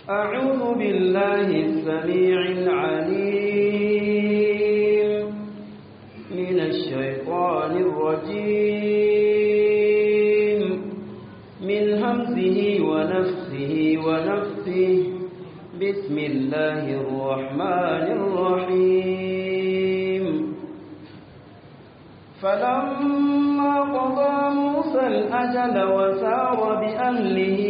أعوذ بالله السميع العليم من الشيطان الرجيم من همزه ونفسه ونفسه بسم الله الرحمن الرحيم فلما قضى موسى الأجل وسار بأهله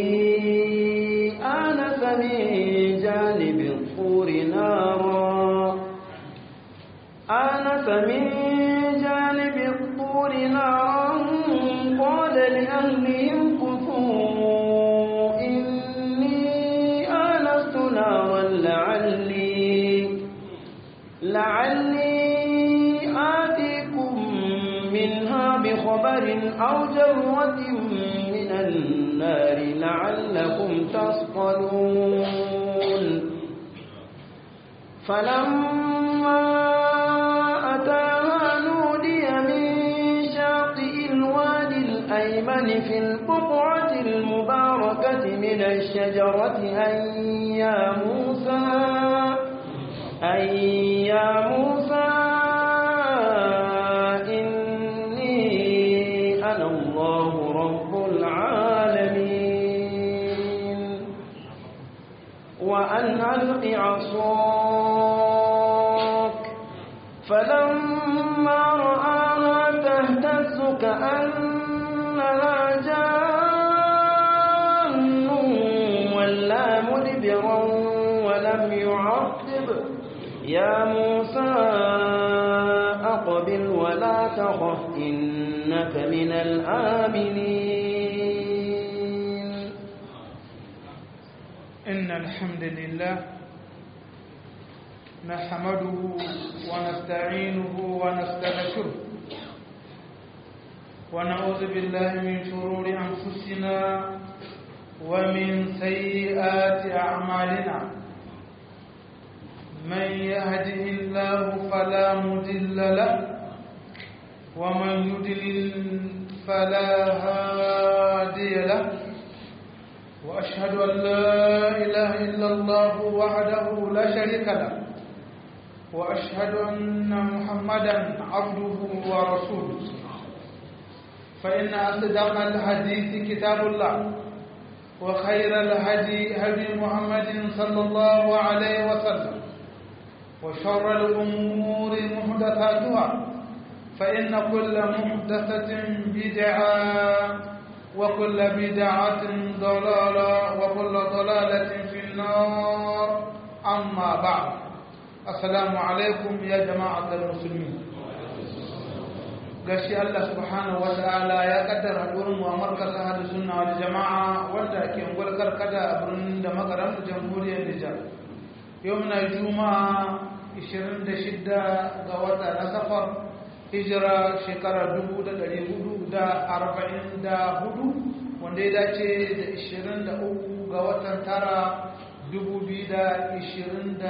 آنس من جانب الطور نارا آنس من جانب الطور نارا قال لأهلهم كثوا إني آنست نارا لعلي لعلي آتيكم منها بخبر أو جرة من النار لعلكم تصطلون فلما أتاها نودي من شاطئ الوادي الأيمن في البقعة المباركة من الشجرة أن يا موسى أن يا موسى إني أنا الله رب العالمين وأن ألق عصاك فلما رآها تهتز كأنها جان ولا مدبرا ولم يعقب يا موسى أقبل ولا تخف إنك من الآمنين إن الحمد لله نحمده ونستعينه ونستغفره ونعوذ بالله من شرور أنفسنا ومن سيئات أعمالنا من يهده الله فلا مضل له ومن يضلل فلا هادي له وأشهد أن لا إله إلا الله وحده لا شريك له وأشهد أن محمدا عبده ورسوله فإن أصدق الحديث كتاب الله وخير الهدي هدي محمد صلى الله عليه وسلم وشر الأمور محدثاتها فإن كل محدثة بدعة وكل بدعة ضلالة وكل ضلالة في النار أما بعد السلام عليكم يا جماعة المسلمين gashi Allah subhanahu wa ta'ala ya kaddara gurin mu a markaz ahadu sunna wal jama'a wanda ke ngulkar kada a birnin da makaran jamhuriyar Nijar yau muna juma'a 26 ga wata na safar hijira shekarar 444 wanda ya dace da 23 ga watan tara 2022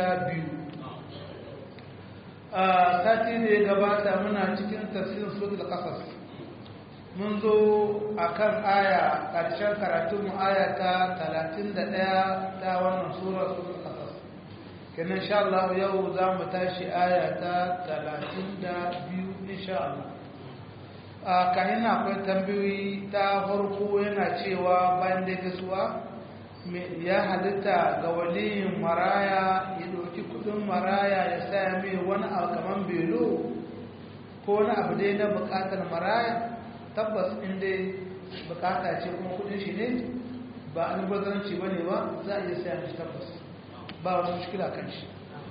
a sati da ya gabata muna cikin tafsirin suratul qasas mun zo akan aya ƙarshen karatun aya ta 31 ta wannan sura suratul qasas kenan insha Allah yau za mu tashi aya ta 32 insha Allah a kayan akwai tambayoyi ta farko yana cewa bayan da gasuwa ya halitta ga waliyin maraya ya ɗauki kudin maraya ya saya mai wani abu kamar belo ko wani abu dai na bukatar maraya tabbas inda bukata ce kuma kudin shi ne ba an bazanci ba ne ba za a iya saya shi tabbas ba wani mushkila kan shi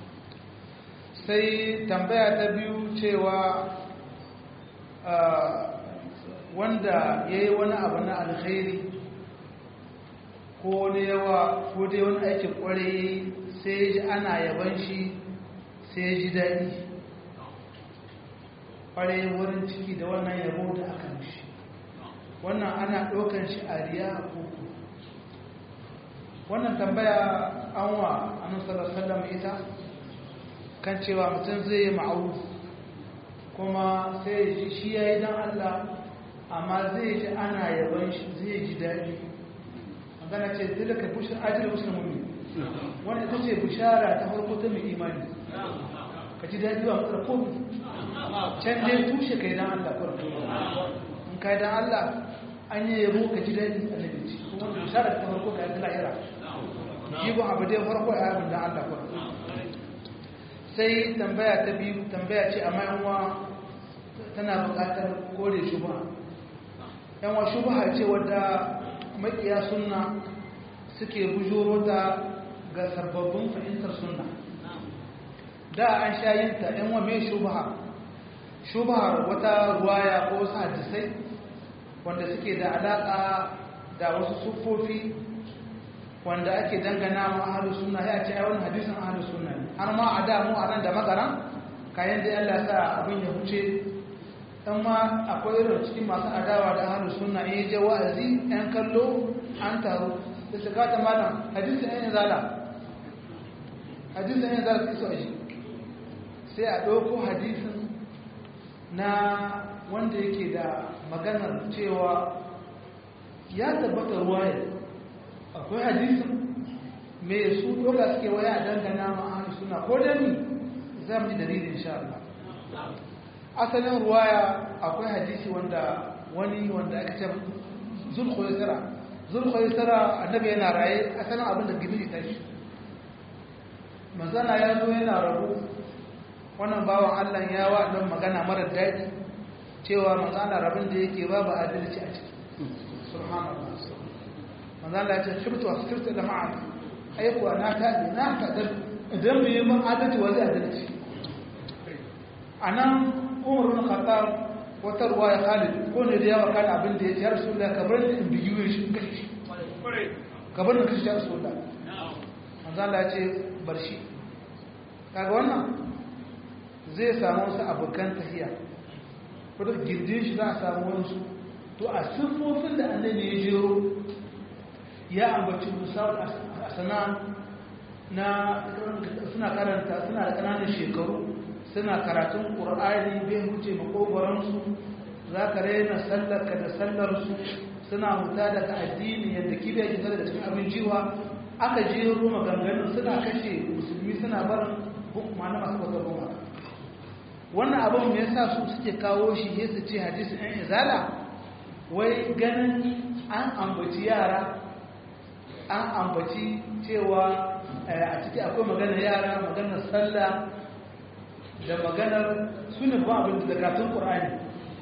sai tambaya ta biyu cewa wanda ya yi wani abu na alkhairi ko ne yawa ko dai wani aikin kwarai sai ya ji ana yaban shi sai ya ji daɗi kwarai wurin ciki da wannan yabo da aka mishi wannan ana ɗaukan shi a riya a koko wannan tambaya an wa annabi sallallahu ita kan cewa mutum zai yi ma'ruf kuma sai ya ji shi yayi dan Allah amma zai ji ana yaban shi zai ji daɗi magana ce zai da kai bushin ajiyar bushin mummi wani ita ce bishara ta farko ta mai imani ka ji daɗi ba matsala ko can dai tushe ka yi don Allah ko in ka yi don Allah an yi yabo ka ji daɗi a nabi ci kuma bishara ta farko ka yi ta lahira jibin abu dai farko a yabin don Allah ko sai tambaya ta biyu tambaya ce amma yanwa tana buƙatar kore shubha yanwa shubha ce wadda makiya sunna suke bujuro ta ga sababbin fahimtar sunna da an sha yin ta yanwa mai shubha shubha wata ruwaya ko wasu hadisai wanda suke da alaƙa da wasu siffofi wanda ake dangana ma ahlus sunna ya ce ai wannan hadisin ahlus sunna ne har ma a da mu a nan da magana kayan da Allah sa abin ya huce dan ma akwai irin cikin masu adawa da ahlus sunna in je wa'azi ɗan kallo an taru da su gata malam hadisin ɗan zala hadisin ɗan zala su shi sai a ɗauko hadisin na wanda yake da maganar cewa ya tabbata ruwaya akwai hadisin mai su doga suke waya a dangana ma'ana suna ko da ni za mu ji dalilin sha Allah asalin ruwaya akwai hadisi wanda wani wanda aka ce zulkhoisara zulkhoisara annabi yana raye asalin abin da gibiri ta shi manzana ya zo yana rabu wannan bawan Allah ya wa don magana mara daɗi cewa manzana rabin da yake babu adalci a ciki subhanallah manzala ya ce shirtu a shirtu da ma'ana aikuwa na taɓe na taɗar idan bai yi man adalci wa zai adalci a nan umar wani khattar wata ruwa ya khalid ko ne da yawa kan abin da ya ce ya rasu da kabar da in biyu shi in kashe shi kabar da kashe ya rasu da manzala ya ce bar shi kaga wannan zai samu wasu abokan tahiya wadda gindin shi za a samu wasu to a siffofin da annabi ya jero ya ambaci musawar a sana na suna karanta suna da ƙananan shekaru suna karatun ƙur'ani bai huce makogoransu za ka raina sallarka da sallarsu suna huta daga addini yadda kibiyar ke daga cikin abin jiwa aka jero maganganun suna kashe musulmi suna barin hukuma na masu wata goma wannan abin mai yasa su suke kawo shi ya su ce hadisi ɗan izala wai ganin an ambaci yara an ambaci cewa a ciki akwai maganar yara maganar sallah da maganar sunan ba abin da karatun ƙur'ani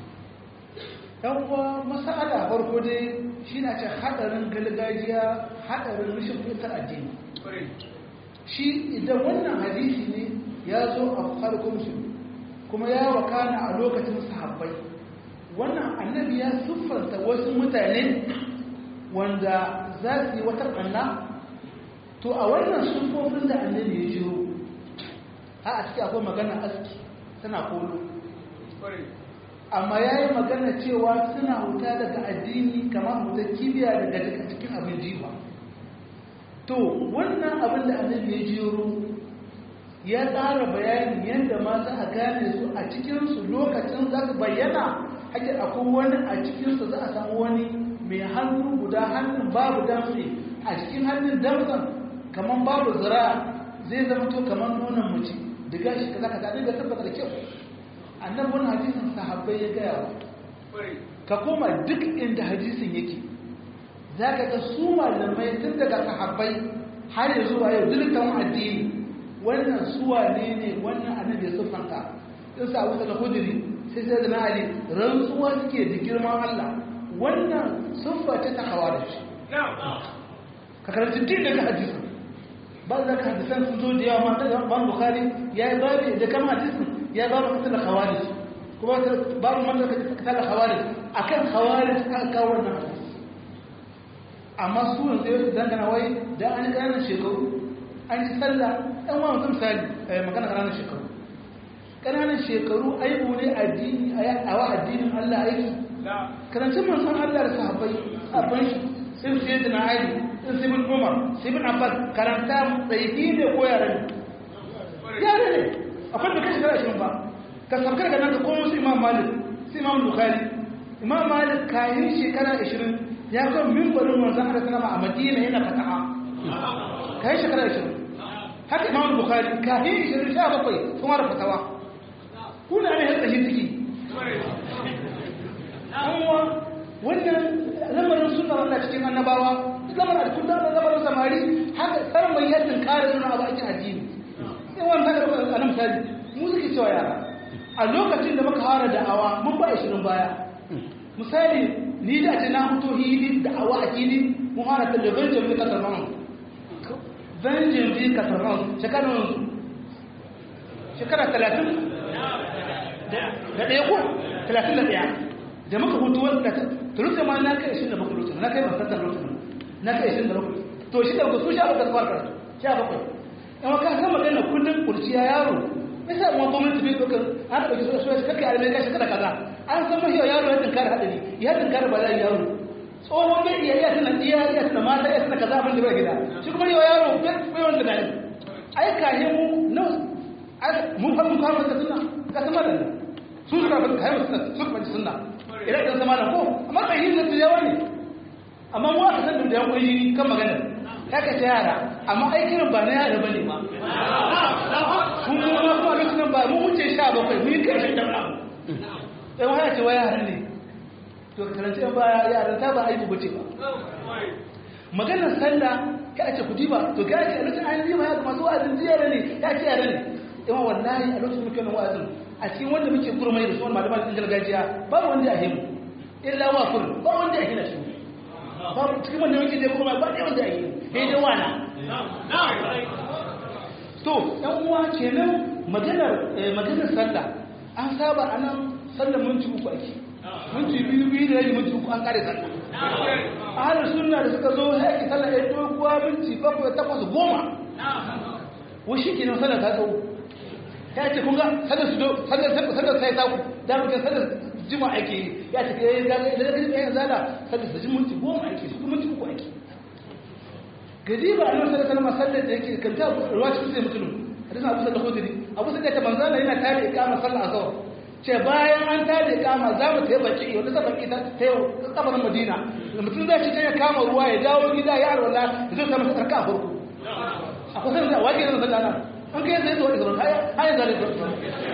ɗan uwa masala farko dai shi na ce haɗarin gargajiya haɗarin rashin fitar addini shi idan wannan hadisi ne ya zo a farkon su kuma ya wakana a lokacin sahabbai wannan annabi ya siffanta wasu mutane wanda za su yi wata ɓanna to a wannan siffofin da annabi ya jiro a a ciki akwai magana aski tana kolo amma ya yi magana cewa suna huta daga addini kamar huta kibiya daga cikin abin jiwa to wannan abin da annabi ya jiro ya tsara bayanin yadda ma za a gane su a cikinsu lokacin za su bayyana hake akwai wani a cikinsu za a samu wani mai hannu guda hannun babu damtse a cikin hannun damtsen kamar babu zira zai zama to kamar nonon mace daga shi ka zaka zaɗe da tabbata da kyau annan wani hadisin sahabbai ya gaya wa ka koma duk inda hadisin yake za ka ga su malamai tun daga sahabbai har ya zuwa yau dukkan addini wannan suwa ne ne wannan annabi ya siffanta in sa abu daga hudiri sai sai da na'ali rantsuwa suke da girman Allah wannan siffa ce ta hawa da shi ka karanci din daga hadisin ba za ka hadisan sun zo da yawa ma daga ban bukari ya yi babu da kan hadisin ya yi babu kasar hawari kuma babu man da kasar hawari akan hawari aka kawo wannan hadisi amma su yanzu yau dangana wai da an yi ƙananan shekaru an yi sallah ɗan wa mutum misali magana ƙananan shekaru ƙananan shekaru aibu ne addini a wa addinin Allah aiki karancin manzon Allah da sahabbai abin shi sun sai da na aiki sun sai bin umar sai bin abbas karanta tsaiki ne ko yare ne yare ne akwai da kashi ashirin ba ka sabkar ga nan ka komo su imam malik su imam bukhari imam malik kayan shekara ashirin ya kan mimbarin manzon Allah sallama a madina yana fataha kai shekara 20 haka imam bukhari kafin 20 sha bakwai sun wara fatawa kuna ne haka shi ciki amma wannan lamarin suna wanda cikin annabawa lamarin da kullum da lamarin samari haka tsarin mai yadda kare suna abu aikin addini in wani haka da a nan misali mu suke cewa yara a lokacin da muka fara da'awa mun ba shirin baya misali ni da ce na fito hili da'awa a hili mun fara talabijin mai kasar man zanjin bi kasar man shekara shekara talatin da ɗaya ko talatin da ɗaya da muka hutu wanda ta turuka ma na kai ishirin da bakwai lokacin na kai ban tattar lokacin na kai ishirin da bakwai to shi da bakwai su sha bakwai fara karatu sha bakwai yan waka kan magana kullum kurciya yaro me yasa mu gwamnati bai dokar an ɗauki su su kake a mai kashi kada kaza an san mahiya yaro ya tinkara hadari ya tinkara ba za yaro tsohon bai iya iya tana iya iya tana mata iya tana kaza abin da bai gida shi kuma yau yaro bai wanda da ai kahe mu na mun fa mun kawo da sunna ka sama da sun suka fa kai sunna sun fa sunna ina da sama da ko amma kai yin da yawa ne amma mu aka san da yan koyi kan magana kaka ta yara amma aikin ba na yara bane ma kun mu ma kuma lokacin ba mu wuce 17 mun kai shi da abu sai waya ce waya yara ne to karanta yan baya yara ta ba aibu bace ba maganar sallah ka ce ku diba to ka ce lokacin an diba ya masu wa'azin ziyara ne ya ce yara ne ima wallahi a lokacin muke nan wa'azin a cikin wanda muke kurmai da suwan malaman gargajiya ba wanda ya himu illa wa kun ba wanda ya hina shi ba cikin wanda muke da kurmai ba wanda ya himu sai dai wana to yan uwa kenan maganar maganar sallah an saba anan sallar minti uku ake minti biyu biyu da yayi minti uku an kare sallah ahlus sunna da suka zo haƙi sallah ya doguwa minti bakwai takwas goma wai shi kenan sallar ta tsawo ta ce kun ga sallar su do sallar sallar sai ta da muke sallar jima ake ya ce eh ga da da da zala sallar su ji minti goma ake su minti uku ake gadi ba annabi sallallahu alaihi wasallam sallar da yake kanta ruwa cikin sai mutum hadisin Abu Sa'id al-Khudri Abu Sa'id ta manzala yana tare ikama sallar azhar ce bayan an tare ikama za mu tayi baki wanda ta baki ta yau kabarin Madina mutum zai ci ya kama ruwa ya dawo gida ya arwala ya zo ta masa tsarka a farko akwai sanin da wake zan sallah an kai zai zuwa da zuwa haya haya zare zuwa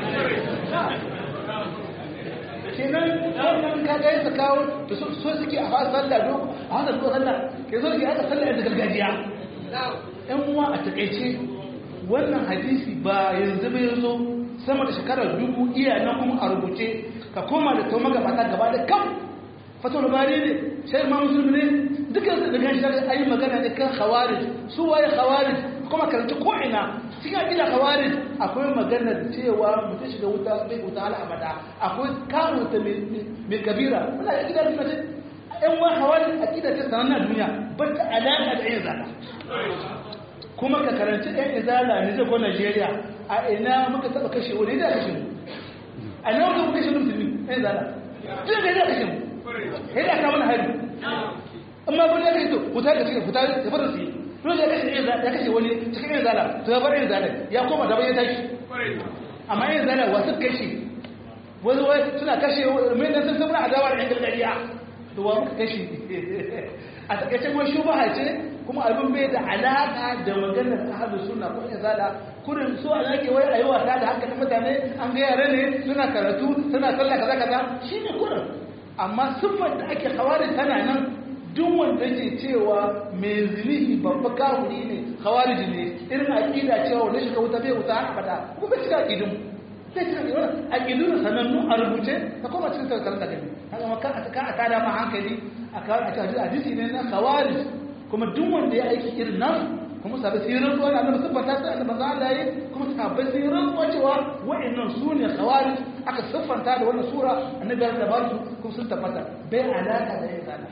kenan wannan ka ga yasa kawo da so suke a fasa sallah do a hada zuwa sallah ke zo ke aka sallah da gargajiya ɗan uwa a takaice wannan hadisi ba yanzu bai zo sama da shekarar dubu iya nan kuma a rubuce ka koma da tauma gaba ta gaba da kam fatul bari ne sai ma musulmi ne dukkan da gashi da ayi magana ne kan khawarij su waye khawarij kuma karanta ko ina cikin akida khawarij akwai magana cewa mutum shiga wuta bai wuta ala abada akwai kawo ta mai kabira muna akida da mace ɗan wa khawarij akida ta sanan duniya ba ta alaka da yin zaka kuma ka karanci ɗan izala ne zai ko Najeriya a ina muka taɓa kashe wani da kashe mu a nan muka kashe musulmi ɗan izala tun da ya kashe mu sai da kama na hari amma kun ya kai to wuta da cikin fita da fara su dole ya kashe ya kashe wani cikin yin zala to ya bar yin zala ya koma da bayan tashi amma yin zala wasu kashe wani wai suna kashe mai nan sun sabuna adawa da yan gargajiya to wa muka kashe a takaice kuma shubaha ce kuma abin bai da alaka da maganar ahlus sunna ko yin zala kurin so a yake wai ayi wasa da hankalin mutane an ga yare ne suna karatu suna sallah kaza kaza shine kurin amma siffar da ake hawarin tana nan duk wanda ke cewa mai zinihi babba kawuri ne hawariji ne irin aƙida cewa wanda shiga wuta bai wuta har abada kuma bai cika aƙidun bai cika aƙidun aƙidun sanannu a rubuce ta koma cikin tattalin da gani haka maka a ka a tada ma hankali a kawo a cikin hadisi ne na hawarij kuma duk wanda ya aiki irin nan kuma sabai sai rantsuwa da annabi siffanta ta annabi manzo Allah yi kuma sabai sai rantsuwa cewa wa'annan su ne khawarij aka siffanta da wannan sura annabi da ba su kuma sun tabbata bai alaka da yin zana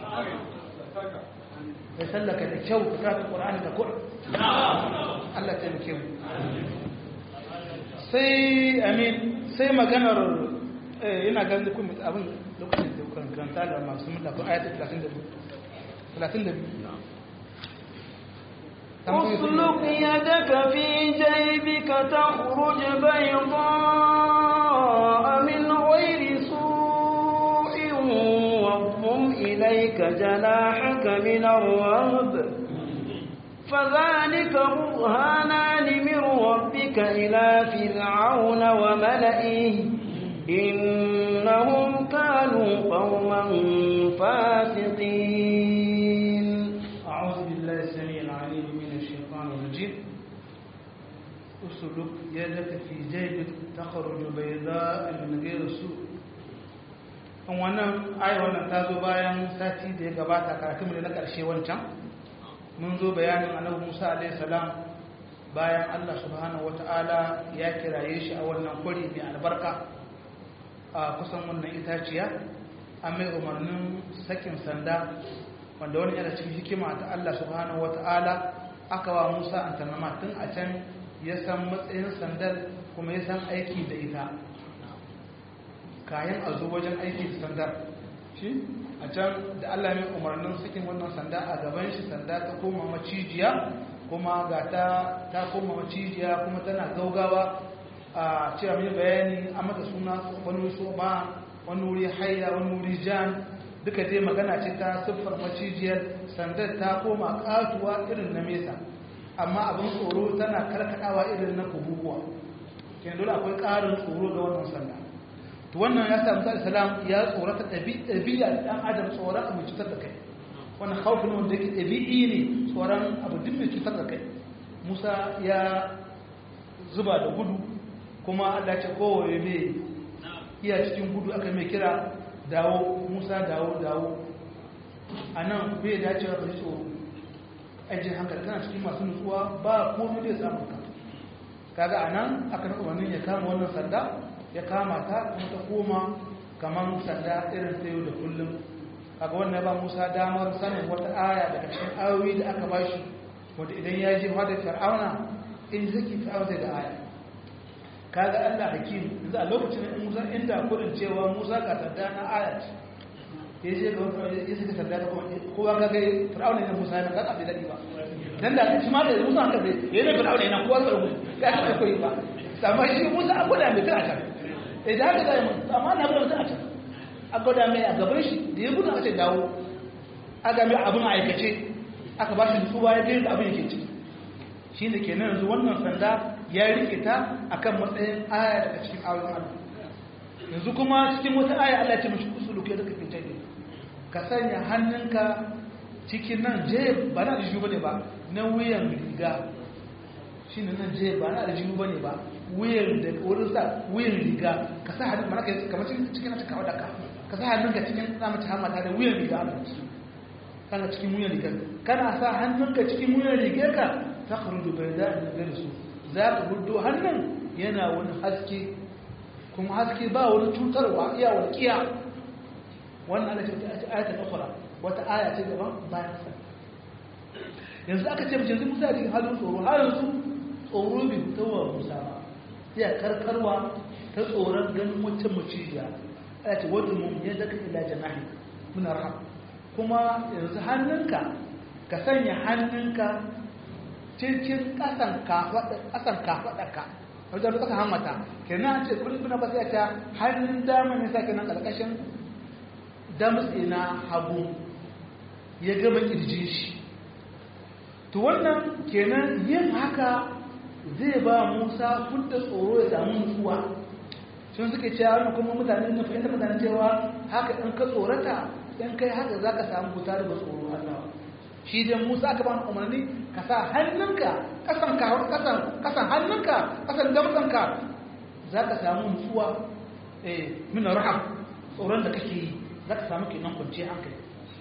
bai sallaka da kyau ka karanta qur'ani da qur'an Allah ta muke mu sai amin sai maganar ina ganin kuma abin lokacin da kan karanta da masu mutaka ayatul 32 32 اسلك يدك في جيبك تخرج بيضاء من غير سوء واضم إليك جناحك من الرهب فذلك برهانان من ربك إلى فرعون وملئه إنهم كانوا قوما فاسقين أعوذ بالله السميع العليم من الشيطان الرجيم أسلك يدك في جيبك تخرج بيضاء من غير سوء wannan ai wannan ta zo bayan sati da ya gabata karatun mu na ƙarshe wancan mun zo bayanin annabi Musa alaihi salam bayan Allah subhanahu wataala ya kiraye shi a wannan kwari mai albarka a kusan wannan itaciya an mai umarnin sakin sanda wanda wani yana cikin hikima ta Allah subhanahu wata'ala aka wa Musa antanama tun a can ya san matsayin sandar kuma ya san aiki da ita kayan a zo wajen aiki da sandar shi a can da Allah mai umarnin sakin wannan sanda a gaban shi sanda ta koma macijiya kuma ga ta ta koma macijiya kuma tana gaugawa a cewa mai bayani a mata suna wani so ba wani wuri hayya wani wuri jan duka dai magana ce ta siffar macijiyar sandar ta koma katuwa irin na mesa amma abin tsoro tana karkadawa irin na kububuwa kenan dole akwai ƙarin tsoro ga wannan sanda to wannan ya samu sallallahu salam ya tsorata ɗabi'a da ɗan adam tsoron abu cutar da kai wannan haufin wanda yake ɗabi'i ne tsoron abu duk mai cutar da kai musa ya zuba da gudu kuma allah ce kowaye mai iya cikin gudu aka mai kira dawo musa dawo dawo a nan bai dacewa ka ji tsoro ajiyar hankali tana cikin masu nutsuwa ba komai da ya samu ka kaga a nan aka na umarnin ya kama wannan sanda ya kama ta kuma ta koma kamar sanda irin ta yau da kullum kaga wannan ba musa damar sanin wata aya daga cikin ayoyi da aka bashi wanda idan ya je fadar fir'auna in zaki fir'auna zai da aya kaga Allah hakim yanzu a lokacin da Musa inda kudin cewa Musa ka sanda na ayat ya je ga wani ya saka sanda da kuma kowa ka ga Fir'auna ne Musa ne kaga bai dadi ba dan da shi ma da Musa ka sai ya ne Fir'auna ne kowa ka rubu ka ta koyi ba amma shi Musa a goda mai tana ta idan haka zai mun amma na gudu tana ta a goda mai a gaban shi da ya gudu aka ce dawo aka mai abin aikace aka ba shi nutsuwa ya ga abin yake ciki shi ne kenan yanzu wannan sanda ya rike ta akan matsayin aya daga cikin ayoyin Allah yanzu kuma cikin wata aya Allah ce mashi usulu ke daga fitar ne ka sanya hannunka cikin nan je ba na da bane ba na wuyan riga shi ne nan je ba na da bane ba wuyan da wurin sa wuyan riga ka sa hannun mana kai kamar cikin cikin na cikawa daka ka sa hannunka cikin zamu ci hamata da wuyan riga kana cikin wuyan riga kana sa hannunka cikin wuyan rigarka ta kharuju bayda min ghairi su za ka hudu hannun yana wani haske kuma haske ba wani cutarwa iya walƙiya wannan ana ce ta ayatul ukhra wata aya ce daban bayan sa yanzu aka ce mace musa cikin halin tsoro har yanzu tsoro bai fitowa musa ba ya karkarwa ta tsoron ganin wacce maciya ana ce wadda mun ya daga ila janahi muna raham kuma yanzu hannunka ka sanya hannunka cikin kasan kafaɗarka wajen da kasa hamata kenan ce kudin suna ba sai ta hannun dama ne sake nan ƙarƙashin damtse na hagu ya gama ƙirjin shi to wannan kenan yin haka zai ba musa kudda tsoro ya samu nutsuwa sun suke cewa wani kuma mutane na fahimta mutane cewa haka in ka tsorata in kai haka za ka samu huta daga tsoro Allah shi dai Musa aka bani umarni ka sa hannunka kasan ka kasan kasan hannunka kasan damtsanka za ka samu nutsuwa eh min rahab tsoron da kake yi za ka samu kenan kwanci hankali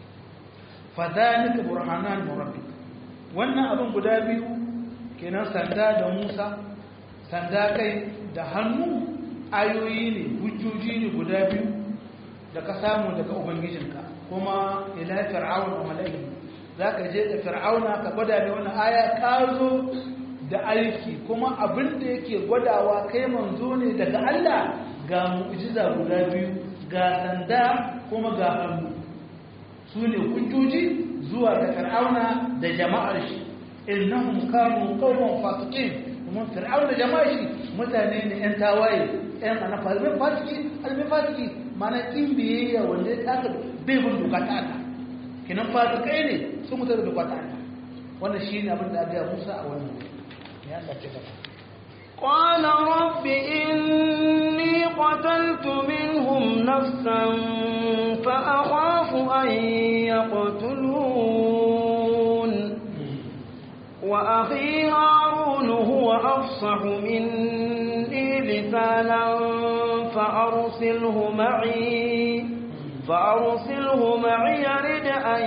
fa zalika burhanan min rabbik wannan abin guda biyu kenan sanda da Musa sanda kai da hannu ayoyi ne hujjoji ne guda biyu da ka samu daga ubangijinka kuma ila fir'aun wa malaihi zaka je da fir'auna ka gwada ne wannan aya ka zo da aiki kuma abin da yake gwadawa kai manzo ne daga Allah ga mu'jiza guda biyu ga sanda kuma ga hannu su ne hujjoji zuwa ga fir'auna da jama'ar shi innahum kanu qauman fasiqin kuma fir'auna da jama'ar shi mutane ne yan tawaye yan ana falmin fasiki almin fasiki mana kin biyayya wanda ya taka bai bin doka ta Allah kinan fasikai ne sun mutu da doka ta Allah wannan shine abin da aka Musa a wannan ya Allah ce gaba قال رب إني قتلت منهم نفسا فأخاف أن يقتلون وأخي هارون هو أفصح مني لسانا فأرسله معي فأرسله معي يرد أن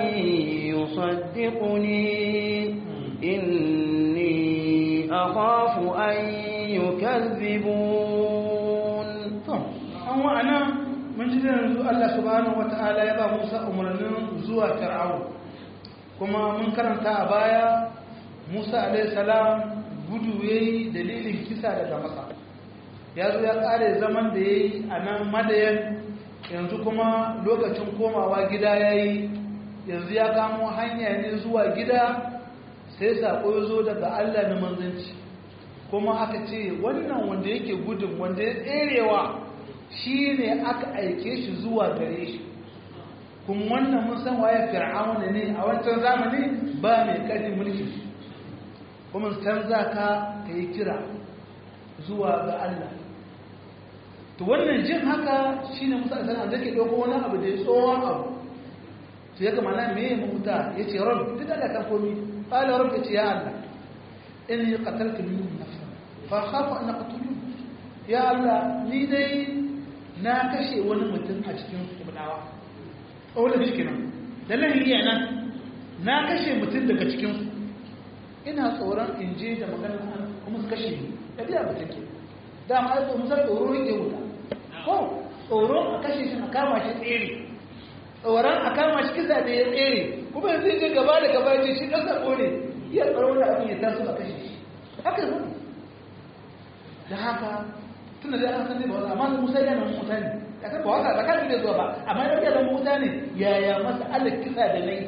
يصدقني إني أخاف أن يكذبون an wa'ana mun ji yanzu Allah subhanahu wata'ala ya ba Musa umarnin zuwa Fir'aun kuma mun karanta a baya Musa alaihi salam gudu yayi dalilin kisa daga Masa ya zo ya kare zaman da yayi a nan Madayan yanzu kuma lokacin komawa gida yayi yanzu ya kamo hanya ne zuwa gida sai sako ya zo daga Allah na manzanci kuma aka ce wannan wanda yake gudun wanda ya tserewa shi ne aka aike shi zuwa gare shi kuma wannan mun san waye fir'auna ne a wancan zamani ba mai ƙarfin mulki kuma canza ka ka yi kira zuwa ga Allah to wannan jin haka shine musa sana da ke ɗauko wani abu da ya tsohon abu to ya gama na me ya mahuta ya ce ran duk da kan komi ƙala ran ya ce ya Allah in yi qataltu min nafsa fa khafu an aqtulu ya Allah ni dai na kashe wani mutum a cikin ibadawa ƙaunar shi kenan dalilin iya nan na kashe mutum daga cikinsu ina tsoron in je da maganar an kuma su kashe ni da biya mutum ke dama ya tsoron musar tsoro rike wuta ko tsoron a kashe shi a kama shi tsere tsoron a kama shi kisa da ya tsere kuma yanzu je gaba da gaba ce shi ɗan sako ne iya tsoron da abin ya taso a kashe shi haka zai da haka tunda dai an san ne ba wani amma musa yana muta ne ya san ba waka ba kan ne zuwa ba amma ya yana muta ne yaya masa Allah kisa da nayi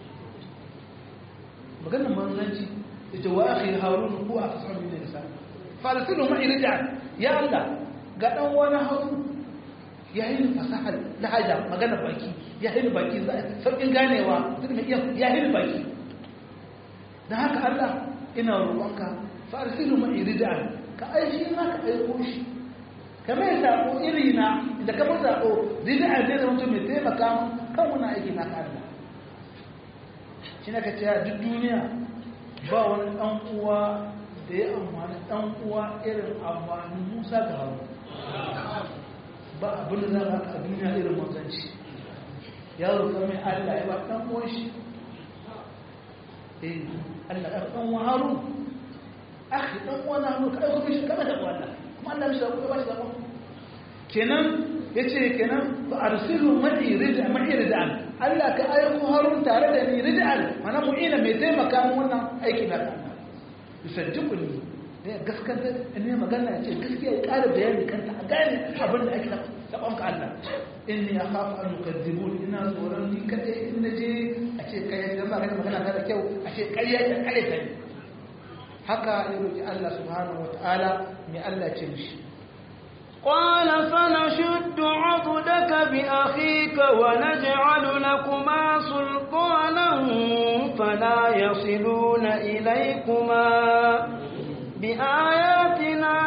maganar manzanci yace wa akhi harun ko a fasahu min lisan fa arsilu ma irja ya Allah ga dan wani harun ya yi fasaha lahaja maganar baki ya yi baki sauƙin ganewa duk mai iya ya yi baki dan haka Allah ina roƙonka fa arsilu ma irja ka aishi ma ka aiko shi kamar ya sako iri na da kamar sako zai a zai da mutum mai taimaka kan wani aiki na Allah shi na ka ce duk duniya ba wani ɗan uwa da ya amfani ɗan uwa irin amfani musa ga haru ba abin da za ka a duniya irin manzanci ya roƙa mai Allah ya ba ɗan uwan shi eh Allah ya ɗan uwan haru akhi ɗan uwan haru ka aiko mishi kamar da wannan kuma Allah mishi zaɓo ya ba shi zaɓo kenan ya ce kenan ba a rusilu ma'i rida'an Allah ka aiko harun tare da ni rida'an mana mu'ina mai taimaka min wannan aiki na kan yusajjibu ni da ya gaskata ne magana ya ce gaskiya ya ƙara bayani kanta a gane abin da ake saɓon ka Allah in ni akhafu an yukadzibun ina tsoron ni kaɗai in na je a ce kai dan ba ka magana ta da kyau a ce ƙarya ta ƙare ta ne haka ya roki Allah subhanahu wataala mai Allah ce mishi قال فنشد عضدك بأخيك ونجعل لكما سلطانا فلا يصلون إليكما بآياتنا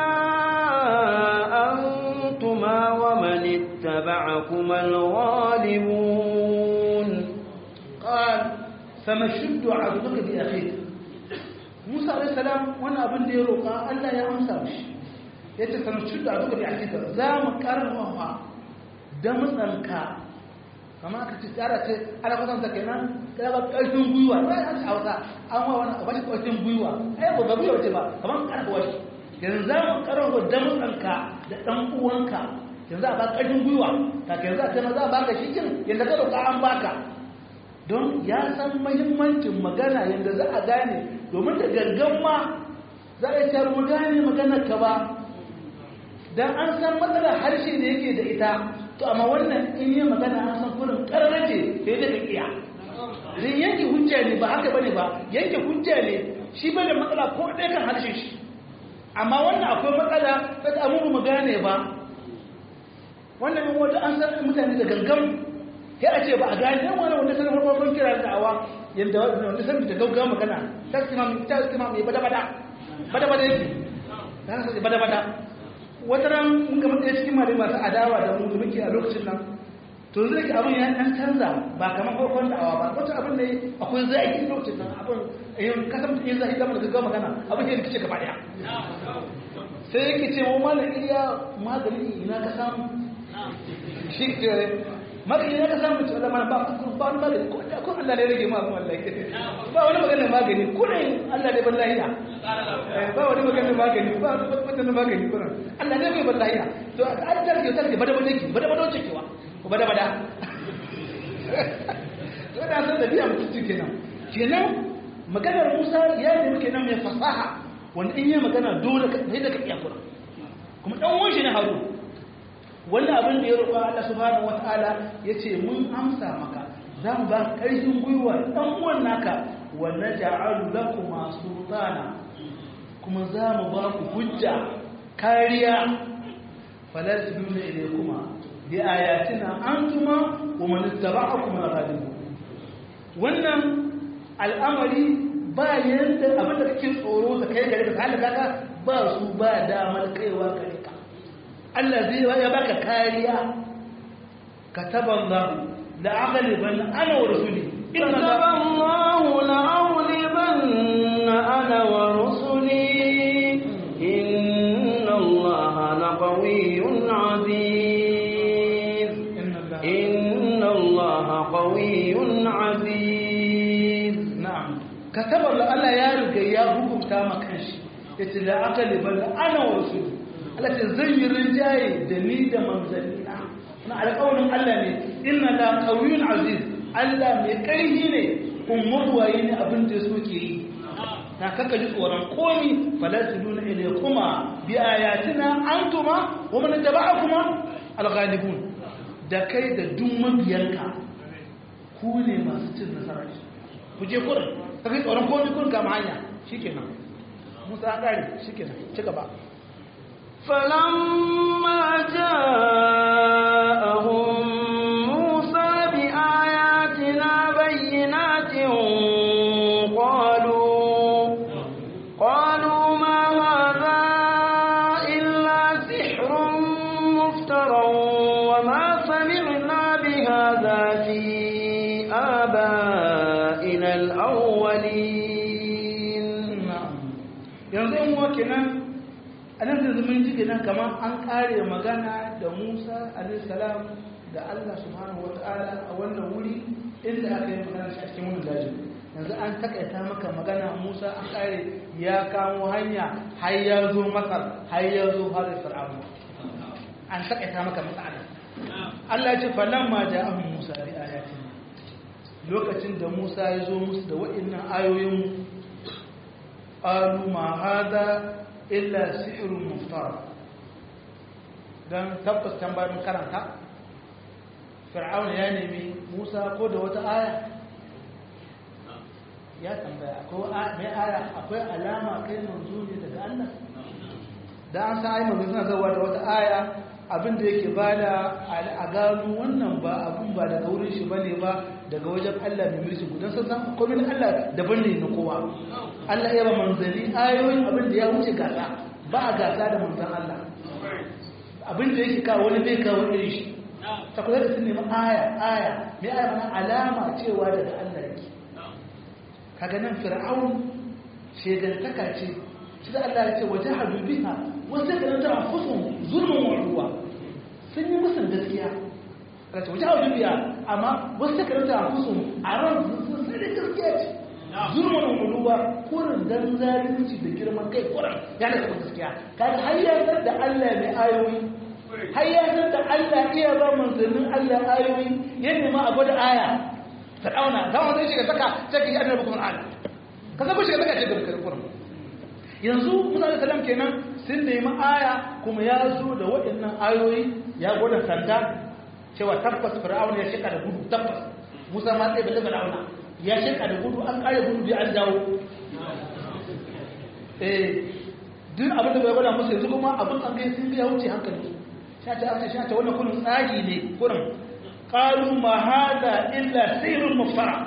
أنتما ومن اتبعكما الغالبون قال فنشد عضدك بأخيك موسى عليه السلام وانا ابن ديروقا ألا يا أمسى مش ya ce sanarci da abu da ya hakika za mu karfafa damtsanka kama aka ce tsara ce ana kwatanta kenan kada ba ƙarfin gwiwa ba ya ce hausa an wa wani abashi ƙarfin gwiwa ai ba gwiwa ce ba kamar karfafa shi yanzu za mu karfafa damtsanka da ɗan uwanka yanzu a ba ƙarfin gwiwa ta ke yanzu a ce ma za a baka shi kin yadda ka roƙa an baka don ya san mahimmancin magana yadda za a gane domin da gangan ma za a yi mu gane maganar ka ba dan an san matsalar harshe da yake da ita to amma wannan in yi magana an san kurin karrace sai da ka kiya dan yanke hujja ne ba haka bane ba yanke hujja ne shi bane matsala ko ɗaya kan harshe shi amma wannan akwai matsala ta da mu mu gane ba wannan in wata an san mutane da gangan sai a ce ba a gane yan wani wanda sanar farkon kira da awa yanda wanda san da gaugawa magana ta kima ta kima mai bada bada bada bada yake dan sai bada bada wata ran mun ga mutane cikin mare masu adawa da mu da muke a lokacin nan to zai ki abin ya dan canza ba kamar farkon da'awa ba wata abin ne akwai zai lokacin nan abin yin kasan yin zai zama da gaggawa magana abin ya rikice gaba daya sai yake ce wa malam iya magani ina ka samu shi ke magani ina ka samu ce wala mana ba ba wani magani ko da ko Allah ne rage ma abin wallahi ba wani magana magani ko ne Allah ne ban lahiya ba wani magana magani ba wani magani ko Allah ne bai ban lahiya to an tarke tarke bada bada ki bada bada ce kewa ko bada bada to da san da biya mutunci kenan kenan maganar Musa ya nemi kenan mai fasaha wanda in yi magana dole ka sai da ka iya kura kuma dan uwan shi ne Harun wannan abin da ya roƙa Allah subhanahu wataala yace mun amsa maka za mu ba ƙarfin gwiwa dan uwan naka wa naj'alu lakum sultana kuma za mu ba ku hujja kariya fala taduna ilaykuma bi ayatina antuma wa man ittaba'akum al-ghalibun wannan al'amari ba yanda abin da kake tsoro da kai gare ka halaka ka ba su ba damar kaiwa gare ka Allah zai ya baka kariya kataballahu la aghliban ana wa rusuli kataballahu la aghliban ana wa rusuli inna allaha laqawiyyun aziz inna allaha qawiyyun aziz na'am katabar da Allah ya riga ya hukunta ma kanshi yace la aqali bal ana wa rasul Allah ce zan yi rinjaye da ni da manzannina na alƙawarin Allah ne inna la qawiyyun aziz Allah mai ƙarfi ne kuma waye ne abin da so ke yi na kaka ji tsoron komi falasiluna ilaykuma bi ayatina antuma wa man taba'akuma al-ghalibun da kai da duk mabiyanka ku ne masu cin nasara ku je kurin ka kai tsoron komi kun kama hanya shi kenan musa ƙari shi kenan ci gaba فلما جاءهم موسى بآياتنا بينات قالوا قالوا ما هذا إلا سحر مفترى وما سمعنا بهذا في آبائنا الأولين yanzu yin wa kenan a nan da zumun ji kenan kamar an kare magana da musa alaihissalam da allah subhanahu wa ta'ala a wannan wuri inda aka yi magana shi a cikin wani dajin yanzu an takaita maka magana musa an kare ya kamo hanya har ya zo masar har ya zo har fir'auna an takaita maka matsala allah ya ce falamma ja'ahum musa bi ayatina lokacin da Musa ya zo musu da waɗannan ayoyin qalu ma hada illa sihrun muftar dan tabbas tambayin karanta fir'auna ya nemi Musa ko da wata aya ya tambaya ko mai aya akwai alama kai manzo ne daga Allah da an san ai manzo suna zawa da wata aya abin da yake bada a gano wannan ba abin ba daga wurin shi bane ba daga wajen Allah mai mulki gudan sun san komai Allah daban ne na kowa Allah ya ba manzali ayoyin abin da ya wuce gasa ba a gasa da manzan Allah abin da yake kawo wani bai kawo irin shi ta kula da sun nemi aya aya mai aya mana alama cewa daga Allah yake kaga nan fir'aun shegantaka ce shi da Allah ya ce waje hadu biha wasu da ta anfusun zulmun wa ruwa sun yi musun gaskiya Allah ce waje hadu biha amma wasu da ta anfusun a ran sun sai da gaskiya ce zulmun wa ruwa kurin dan zalunci da girman kai kurin ya da gaskiya kaga hayyatar da Allah mai ayoyi hayyatar da Allah iya ba manzannin Allah ayoyi yadda ma a gwada aya ta dauna zama zai shiga saka sai ka ji annabi kuma Allah ka saka shiga saka ce da kurin yanzu musa da salam kenan sun nemi aya kuma ya zo da waɗannan ayoyi ya gwada sanda cewa tabbas fir'auna ya shika da gudu tabbas musa ma sai balle fir'auna ya shika da gudu an kare gudu bi an dawo eh duk abin da bai gwada musu yanzu kuma abin an gai sun biya wuce hankali sha ta aka sha ta wannan kullun tsagi ne kurin qalu ma hada illa sihrun mufara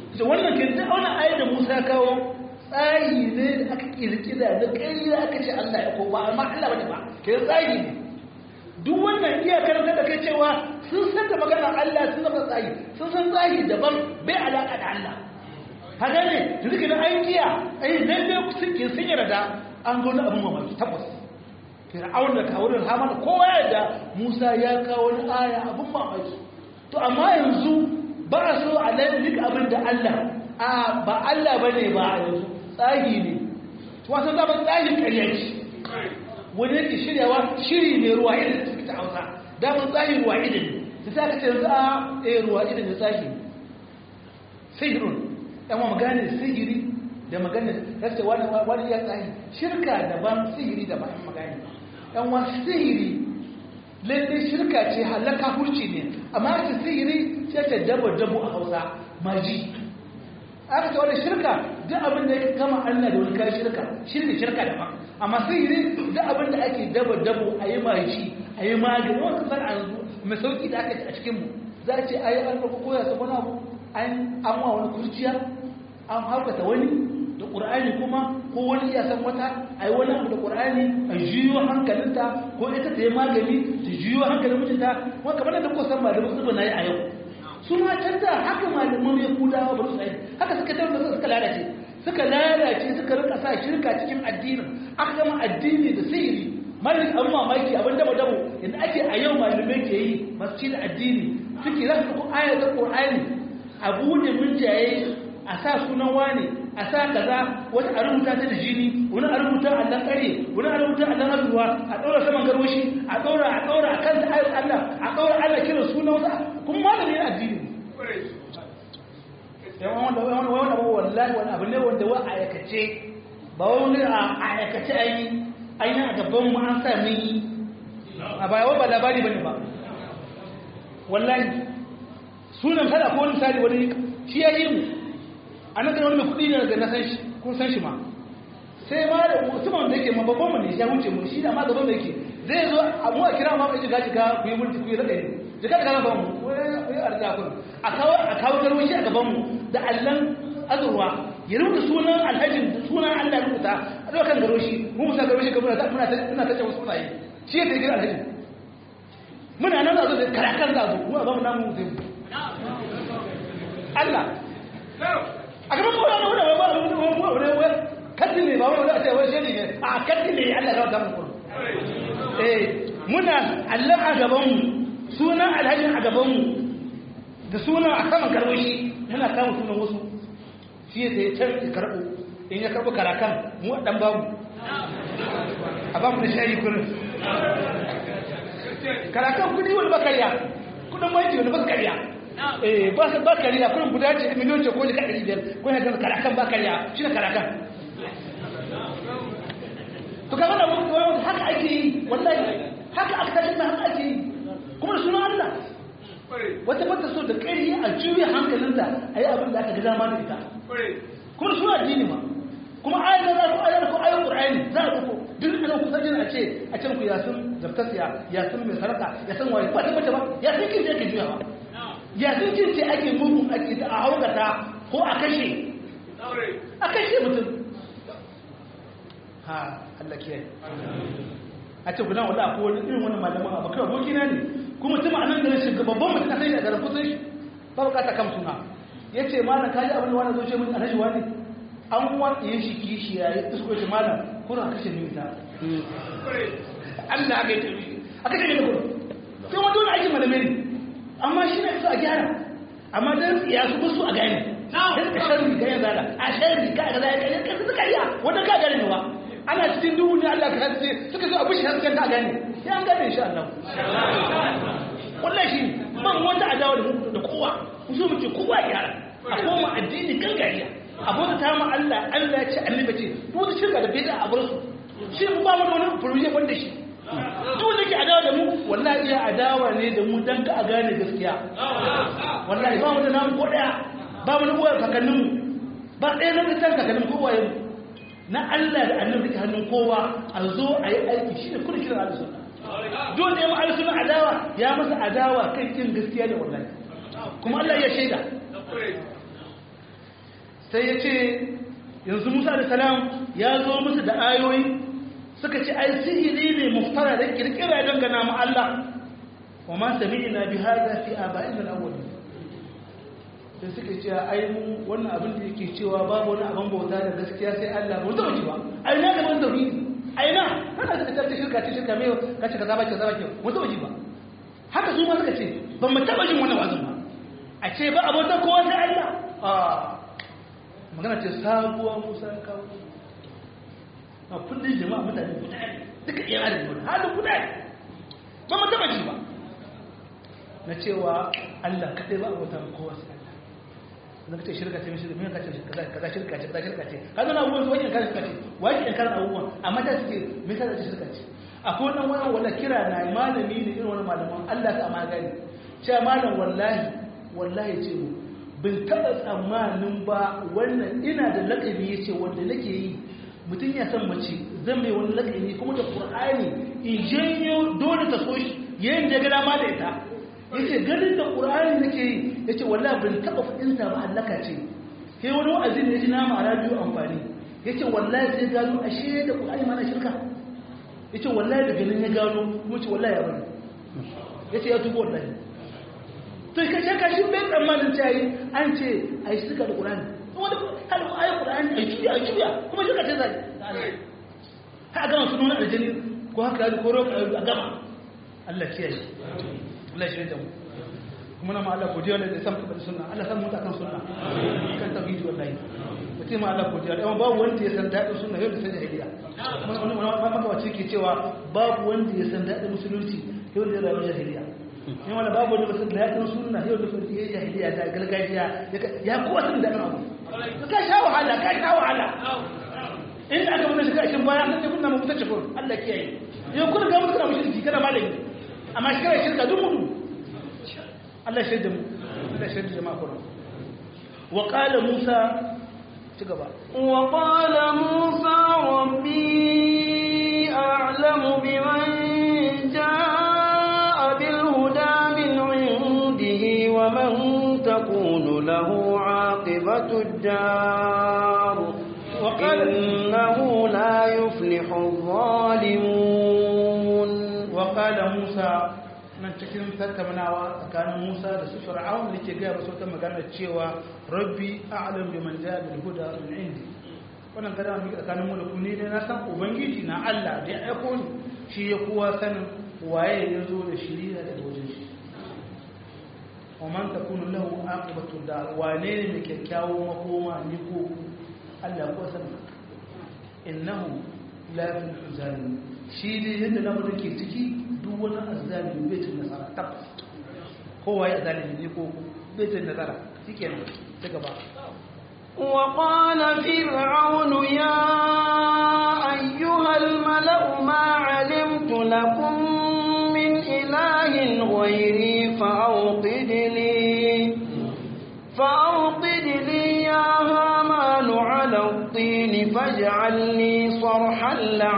da wannan ke ta wani ayat da Musa ya kawo tsari ne da aka kirkira da ƙarya aka ce Allah ya ko ba amma Allah bane ba ke tsari ne duk wannan iya karanta da kai cewa sun san da magana Allah sun san tsari sun san tsari daban bai alaka da Allah haka ne da suke da an kiya ai nan ne suke sun yarda an zo na abin mamaki tabbas fir'aun da kawurin hamana kowa yadda musa ya kawo wani aya abin mamaki to amma yanzu ba a so a lallik abin da allah a ba allah ba ne ba a yanzu tsagi ne wasu zama tsagin karyaci wani yake shiryawa shiri ne ruwa idan da suke ta hausa damar tsagin ruwa idan ne ta sa ka ce yanzu a ɗaya ruwa idan da tsagi sihirun yan wa magana sihiri da magana rasa wani wani ya tsari shirka daban sihiri da bayan magana yan wa sihiri lalle shirka ce halaka hurci ne amma ta sihiri ce ta dabo dabo a hausa maji aka ce wani shirka duk abin da ya kama allah da wani kayan shirka shirka shirka daban amma sihiri duk abin da ake dabo dabo a yi maji a yi magani wani kasar a yanzu mai sauki da aka a cikinmu za a ce a yi an koya su wani abu an amma wani kurciya an haukata wani da ƙur'ani kuma ko wani ya san wata a yi wani abu da ƙur'ani a juyo hankalinta ko ita ta yi magani ta juyo hankalin mijinta kuma kamar da kuka san malamin zuba na yi a yau su ma canza haka malaman ya kudawa ba su tsaye haka suka tabbata suka lalace suka lalace suka rika sa shirka cikin addinin aka gama addini da sihiri malin abin mamaki abin dabo dabo yadda ake a yau malamai ke yi masu ci da addini suke za su ko ayatul qur'ani a bude munjaye a sa sunan wane a sa kaza wata a rubuta ta da jini wani a rubuta a dan kare wani a rubuta a dan azuwa a ɗaura saman garwashi a ɗaura a ɗaura a kan da ayar Allah a ɗaura Allah kiran sunan wata kuma malami ne addini yawan wanda wani wani abu wallahi wani abu ne wanda wa a aikace ba wani a aikace an yi an yi a gaban mu an sa mun yi a baya ba labari bane ba wallahi sunan kada ko wani misali wani shi ya yi mu a nan wani mai kudi ne da na san shi kun san shi ma sai ma da mutumin da yake babban mu ne ya wuce mu shi da ma gaban da yake zai zo a mu a kira ma mai jiga jiga ku yi mulki ku yi rada ne jiga da kana mu wai ya arda ku a kawo a kawo garwashi a gaban mu da allan azurwa ya rubuta sunan alhajin sunan Allah rubuta a dokan garwashi mu musa garwashi kamar da muna muna tace wasu sunaye shi ya tafi alhajin muna nan da zo karakan da zo mu a gaban namu zai Allah a gaban mu wani wani wani wani wani wani kaddi ne ba wani wani a ce wani shiri ne a kaddi ne Allah ga gaban ku eh muna Allah a gaban mu sunan alhaji a gaban mu da sunan a saman karwashi muna kama sunan wasu shi ya sai can ya karɓo in ya karɓo karakan mu dan babu a ba mu da shayi kurin karakan kudi wani bakariya kudin maji wani bakariya eh ba su ba kariya kun guda ce miliyon ce ko da kadari biyar ko ya ga karakan ba kariya shi ne karakan to kaga da wani haka ake yi wallahi haka aka tashi na haka ake yi kuma da sunan Allah wata bata so da ƙarfi a juya hankalinta a yi abin da aka ga dama da ita kuma suna addini ma kuma ayar da ko ayar ko ayar qur'ani za a duko duk ana kusa jin a ce a can ku yasin zaftasiya yasin mai sarka yasin wani ba ta bace ba yasin kin je ke juya ba yasin kin ce ake mugun ake ta a haukata ko a kashe a kashe mutum ha Allah kiyaye a ce gudan wala ko wani irin wani malaman abu kai aboki na ne kuma mutum a nan garin shiga babban mutum na sai a garin kusan shi ba bukata kam suna ya ce malam kaji abin da wani zo ce mun alhaji wani an wata yin shi kishi ya yi isko shi malam kuna kashe ni ta Allah aka yi tafi aka ce da kuma sai wani wani aikin malamai ne amma shi ne su a gyara amma dan ya su basu a gane dan ka sharri ga yanzu a sharri ka ga zai ka suka iya wanda ka gane ne wa ana cikin duhu ne Allah ka haske suka zo abu shi hasken ka gane ya an gane insha Allah wallahi ban wanda adawa da da kowa so muke kowa ya a koma addini gangariya abota ta mu Allah Allah ya ce annabi ce ko da shirka da bid'a a bar su shi mu ba mu wani furuje banda shi duk da ke adawa da mu wallahi ya adawa ne da mu dan ka a gane gaskiya wallahi ba mu da namu ko daya ba mu da uwar kakanninmu ba ɗaya na mutan kakannin kowa yau na Allah da annabi ta hannun kowa a zo a yi aiki shi ne kuna kiran alisunna dole ya ma alisunna adawa ya masa adawa kan kin gaskiya ne wallahi kuma Allah ya shaida sai ya ce yanzu musa da salam ya zo musu da ayoyi suka ce ai sihiri ne muftara da kirkira dangana mu Allah wa ma sami'na bi hadha fi aba'ina al-awwalin sai suka ce ai mu wannan abin da yake cewa babu wani abin bauta da gaskiya sai Allah ba zama ci ba ai na ga ban tauhidi ai na kana da ta shirka ce shirka mai kace kaza ba kaza ba ke mu zama ji ba haka su ma suka ce ban mu taba jin wannan wazin ba a ce ba abota kowa sai Allah a magana ce sabuwa Musa ya kawo a kullun jama'a mutane guda ne duka iya adam ne halin guda ne ba mu taba ji ba na cewa Allah kadai ba abota kowa sai Allah zaka ce shirka ce mishi me ka ce kaza kaza shirka ce kaza shirka ce kaza na abubuwan wani kan shirka ce wani kan kan abubuwan amma ta suke me ka ce shirka ce akwai wannan wani wala kira na malami ne irin wani malaman Allah ta amma gani cewa malam wallahi wallahi ce mu bin taɓa tsammanin ba wannan ina da lakabi ya ce wanda nake yi mutum ya san mace zan mai wani lakabi kuma da qur'ani in janyo dole ta so shi yayin da ya ga dama da ita yace ganin da qur'ani nake yi yace wallahi ban taba fadin ta ba halaka ce sai wani wa'azi ne yaji na ma radio amfani yace wallahi sai gano ashe da qur'ani ma na shirka yace wallahi da ganin ya gano kuma ce wallahi ya bani yace ya tubo wallahi to kai shaka shi bai tsammanin ta yi an ce ai shirka da qur'ani wani hal ayi qur'ani ai juya ai juya kuma shirka ce zai ha gama sunan aljani ko haka ko roƙa a gama Allah kiyaye Allah shi da mu kuma na ma Allah godiya ne da san ka da sunna Allah san mu ta kan sunna kan tauhidi wallahi mutum ma Allah godiya da babu wanda ya san dadin sunna yau da sai jahiliya wani wani maka wace ke cewa babu wanda ya san dadin musulunci yau da rayuwar jahiliya in wala babu wanda ya san dadin sunna yau da sai jahiliya ta gargajiya ya kowa san dadin abu ka sha wahala ka sha wahala in aka mun shi kashin baya nan ne kunna mu mutace kun Allah kiyaye yau kun ga mun kana mushriki kana malami amma shi kare shirka duk mutu Allah shaida mu Allah shaida jama'a kuma wa qala Musa ci gaba wa qala Musa rabbi a'lamu biman jaa bil huda min 'indihi wa man takunu lahu 'aqibatu ad-dar wa qala innahu la yuflihu adh-dhalimun wa qala Musa nan cikin tattaunawa tsakanin Musa da su Fir'aun da ke gaya wasu ta magana cewa Rabbi a'lam biman ja'a bil huda min indi wannan kada mu tsakanin mu da ku ne na san ubangiji na Allah da ya aiko ni shi ya kowa sanin waye ya zo da shiriya daga wajen shi wa man takunu lahu aqibatu dar wane ne mai kyakkyawan makoma ni ko Allah ko sanin innahu la yuflihu zalimin shi ne yadda lamarin ke ciki duk wani azalimi bai cin nasara tabbas kowa ya zalimi ne ko bai cin nasara shike nan ta gaba وقال فرعون يا أيها الملأ ما علمت لكم من إله غيري فأوقد لي فأوقد لي يا هامان على الطين فاجعل لي صرحا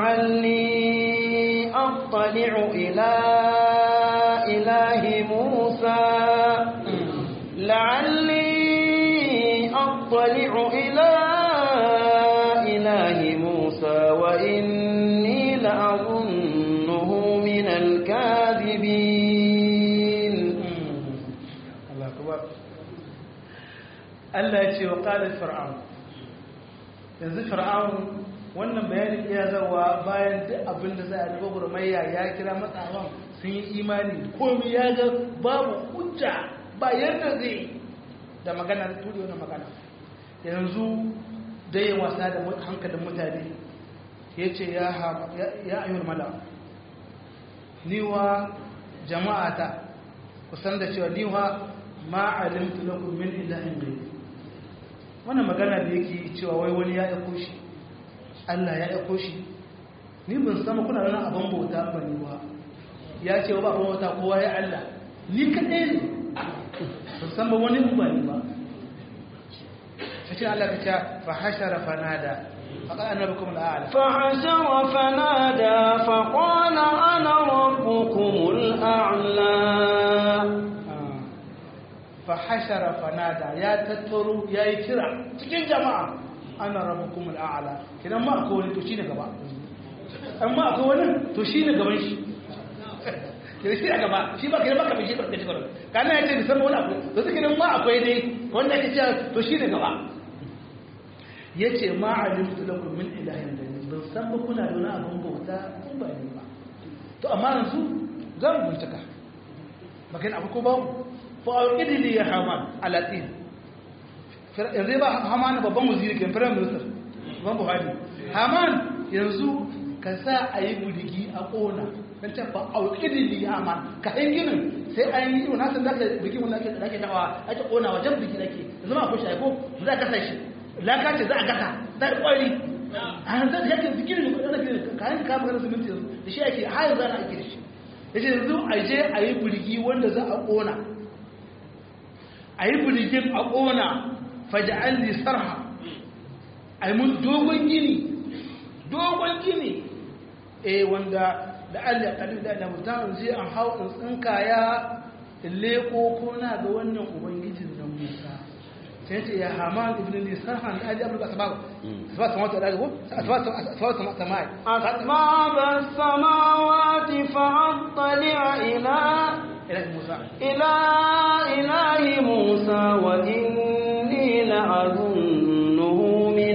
لعلي أطلع إلى إله موسى لعلي أطلع إلى إله موسى وإني لأظنه من الكاذبين الله أكبر Allah ya ce wa ƙalar fir'aun yanzu fir'aun wannan bayanin iya zawa bayan duk abin da za a nufa gurmayya ya kira matsawan sun yi imani komi ya ga babu hujja ba yadda zai da magana da turi wani magana yanzu dai yin wasa da hankalin mutane ya ce ya ayyul mala niwa jama'ata kusan da cewa niwa ma'alimtu lakum min ilahin ghayr wannan magana da yake cewa wai wani ya aiko shi Allah ya aiko shi ni ban san kuna nan abin bauta ba ni ba ya ce ba abin bauta kowa ya Allah ni kadai ne ban san ba wani ba ni ba sai Allah ka ce fa hashara fanada faqala ana rabbukum al'ala فحشر فنادى فقال أنا ربكم الأعلى fa hashara fanada ya tattaro ya yi kira cikin jama'a ana rabbukum al'ala kidan ma akwai wani to shine gaba amma akwai wani to shine gaban shi kidan shi a gaba shi ba kidan baka bishi barkaci karo kana yace da sama wani akwai to sai kidan ma akwai dai wanda yake cewa to shine gaba yace ma alimtu lakum min ilahin ghayri ban san ba kuna da wani abun bauta kun ba ni ba to amma yanzu za mu bincika magana abu ko ba fa alqidi li ya haman alatin yanzu ba haman babban waziri ke prime minister ban buhari haman yanzu ka sa a yi gudigi a ƙona don ta fa alqidi li ya haman ka yin ginin sai an yi wani hasan da ka biki wani ake da ake tawa ake ƙona wajen biki da ke zama akwai shaiko za ka sa shi laka ce za a gasa za a ƙwari a yanzu da yake zikirin da ginin kayan kama ganin siminti yanzu da shi ake har yanzu ana ake da shi ya ce yanzu a je a yi birgi wanda za a ƙona a yi birgin a ƙona faja'an sarha a yi mun dogon gini dogon gini eh wanda da allah ƙalil da mutum zai an hau in tsinkaya in leko ko na ga wannan ubangijin da musa sai ce ya hama ibn li sarhan da aji abul asbab asbab samawati da ko asbab asbab samawati أسباب السماوات فأطلع إلى ila musa إلى إله موسى وإني لأظنه من